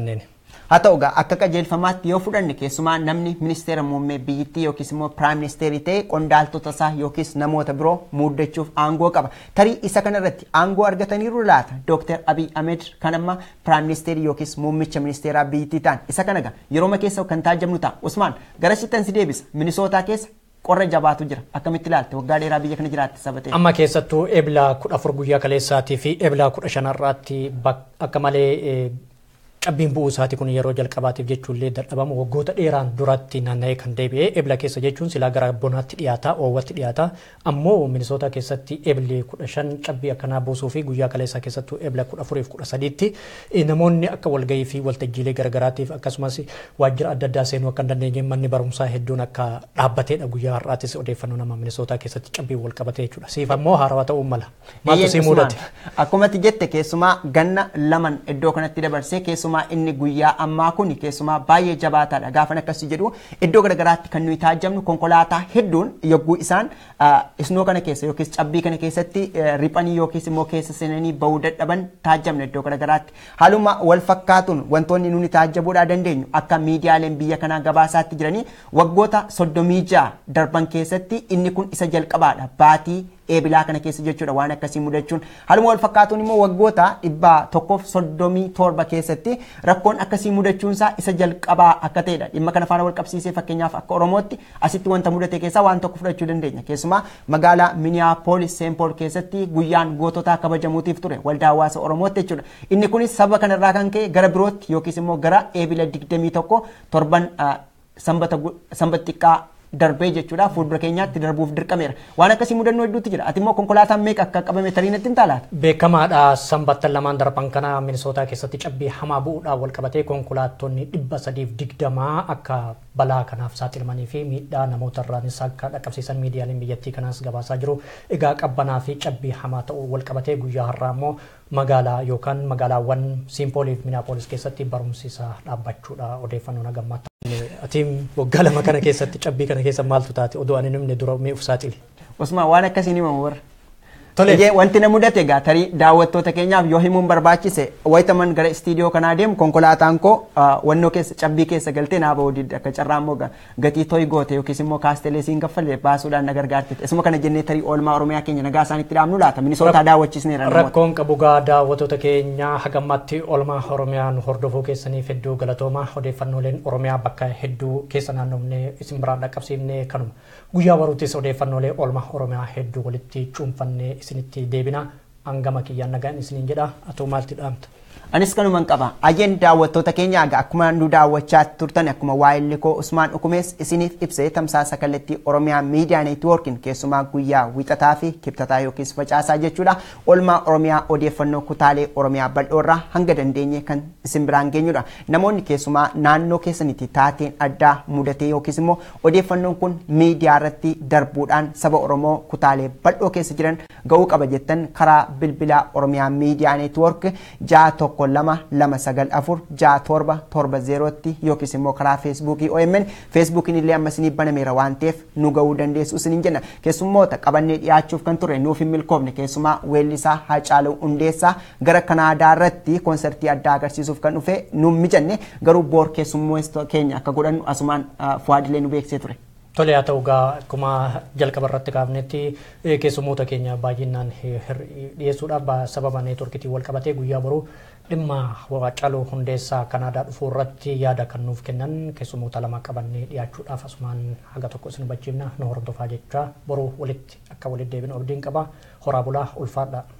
haa ta'u egaa akka qajeelfamaatti yoo fudhanne keessumaa namni ministeera muummee biyyittii yookiis immoo piraayim ministeerii ta'e qondaaltota isaa yookiis namoota biroo muuddachuuf aangoo qaba tarii isa kanarratti aangoo argataniiru laata dooktar abiy ahmed kan amma piraayim ministeerii yookiis muummicha ministeeraa biyyittii ta'an isa kana egaa yerooma keessa kan taajabnu ta'a usmaan gara sittan si deebisa minisootaa keessa qorra jabaatu jira akkamitti ilaalte waggaa dheeraa biyya kana jiraatte sabatee. Amma keessattuu eebila kudha afur guyyaa kaleessaatii fi eebila kudha shanarraatti akka malee cabbiin bu'uu isaati kun yeroo jalqabaatiif jechuullee dadhabamu waggoota dheeraan duratti naanna'ee kan deebi'e ebla keessa jechuun silaa gara bonaatti dhiyaata oowwatti dhiyaata ammoo minisoota keessatti ebli kudha shan cabbii akkanaa buusuu fi guyyaa kaleessaa keessattuu ebla kudha afuriif kudha sadiitti namoonni akka walgahii fi waltajjiilee garagaraatiif akkasumas waajjira adda addaa seenuu akka hin dandeenye manni barumsaa hedduun akka dhaabbateedha guyyaa har'aattis odeeffannoo nama minisootaa keessatti cabbii wal qabate jechuudha siif ammoo haarawaa ta'uu mala maaltu sii mudate. Akkumatti jette keessumaa ganna laman iddoo kanatti dabarsee keessumaa keessumaa inni guyyaa ammaa kun keessumaa baay'ee jabaataadha gaafan akkasii jedhu iddoo garagaraatti kan nuyi taajabnu konkolaataa hedduun yogguu isaan isnoo kana keessa yookiis cabbii kana keessatti riphanii yookiis immoo keessa seenanii bahuu dadhaban taajabna iddoo garagaraatti haaluma wal fakkaatuun wantoonni nuni taajabuudhaa dandeenyu akka miidiyaaleen biyya kanaa gabaasaatti jiranii waggoota soddomii ja'a darban keessatti inni kun isa jalqabaadha baatii eebilaa kana keessa jechuudha waan akkasii mudachuun haaluma wal fakkaatuun immoo waggoota dhibba tokkoof soddomii torba keessatti rakkoon akkasii mudachuunsaa isa jalqabaa akka ta'edha dhimma kana faana wal qabsiisee fakkeenyaaf akka oromootti asitti wanta mudate keessaa waan tokko fudhachuu dandeenya keessumaa magaalaa miniyaapolis seenpool keessatti guyyaan goototaa kabajamuutiif ture waldaa hawaasa oromootti jechuudha inni kunis saba kanarraa kan ka'e gara birootti yookiis immoo gara eebila digdamii tokko torban sanbata xiqqaa darbee jechuudha fuuldura keenyaatti darbuuf dirqameera waan akkasii mudannoo hedduutti jira ati immoo konkolaataan meeqa akka qabame tarii natti hin taalaata. Beekamaadha sanbattan lamaan darban kana minisootaa keessatti cabbii hamaa bu'uudhaan wal qabatee konkolaattonni dhibba sadiif digdamaa akka balaa kanaaf saaxilamanii fi miidhaa namoota irraanis akka dhaqqabsiisan miidiyaaleen biyyattii kanaas gabaasaa jiru. Egaa qabbanaa fi cabbii hamaa ta'uu wal qabatee guyyaa har'aa immoo magaalaa yookaan magaalaawwan Simpooliif Minaapolis keessatti barumsiisa dhaabbachuudha odeeffannoo nagammaatti. Atiin waggaa lama kana keessatti cabbii kana keessa maaltu taate odoo ani namni dura mee uf saaxile. Usmaan waan akkasii ni himamu warra. Tole. Wanti na mudate egaa tarii daawwattoota keenyaaf yoo himuun barbaachise wayitaman gara istiidiyoo kanaa deemu konkolaataan koo wannoo keessa cabbii keessa galtee naa ba'uu didde akka carraa immoo gatii toy goote yookiis immoo kaastelee siin kaffalle baasuudhaan na gargaarte. Isuma kana jennee tarii oolmaa Oromiyaa keenya nagaa isaanitti dhaabnu laata minisootaa daawwachiisneera. Rakkoon qabu gaa daawwattoota keenya hagammatti oolmaa Oromiyaa nu hordofuu keessaniif hedduu galatooma odeeffannooleen Oromiyaa bakka hedduu keessa naannofnee isin biraan dhaqqabsiifnee kanuma. Guyyaa baruuttis odeeffannoolee oolmaa Oromiyaa hedduu walitti cuunfannee isinitti deebina hangama kiyyaan nagaan isiniin jedha atoo maalti dhaamta. Anis kanuman qaba. Ajeen daawwattoota keenya aga akkuma nu daawwachaa turtan akkuma waa'illi koo Usmaan Dhukumees isiniif ibsee tamsaasa kallattii Oromiyaa Miidiyaa Neetwoorkiin keessumaa guyyaa wixataa fi kibxataa yookiis facaasaa jechuudha. Oolmaa Oromiyaa odeeffannoo kutaalee Oromiyaa bal'oorraa hanga dandeenye kan isin biraan geenyudha. Namoonni keessumaa naannoo keessanitti taateen addaa mudatee yookiis immoo odeeffannoon kun miidiyaa irratti darbuudhaan saba Oromoo kutaalee bal'oo keessa jiran ga'uu qaba jettan karaa bilbilaa Oromiyaa Miidiyaa Neetwoork ja'a tokko tokko lama lama sagal afur ja'a torba torba zeerootti yookiis immoo karaa feesbuukii OMN feesbuukiin illee amma isinii banameera waan ta'eef nu ga'uu dandeessu isiniin jenna keessummoota qabannee dhiyaachuuf kan ture nuuf hin milkoofne keessumaa weellisaa Haacaaluu Hundeessaa gara Kanaadaa irratti konsertii addaa agarsiisuuf kan dhufe nu mijanne garuu boor keessummoota keenya akka godhannu asumaan fuwaadilee nu beeksisee ture. Tole haa ta'u gaa akkuma jalqaba irratti kaafnetti keessummoota keenya baay'inaan dhiyeessuudhaaf sababa neetworkiitiin wal qabatee guyyaa boruu dhimma Haacaaluu Hundeessaa Kanaadaa dhufuu irratti yaada kan nuuf kennan keessummoota lama qabannee dhiyaachuudhaaf asumaan haga tokko isin hubachiifna nu hordofaa jecha boruu walitti akka walitti deebinu abdiin qaba horaa bulaa ulfaadha.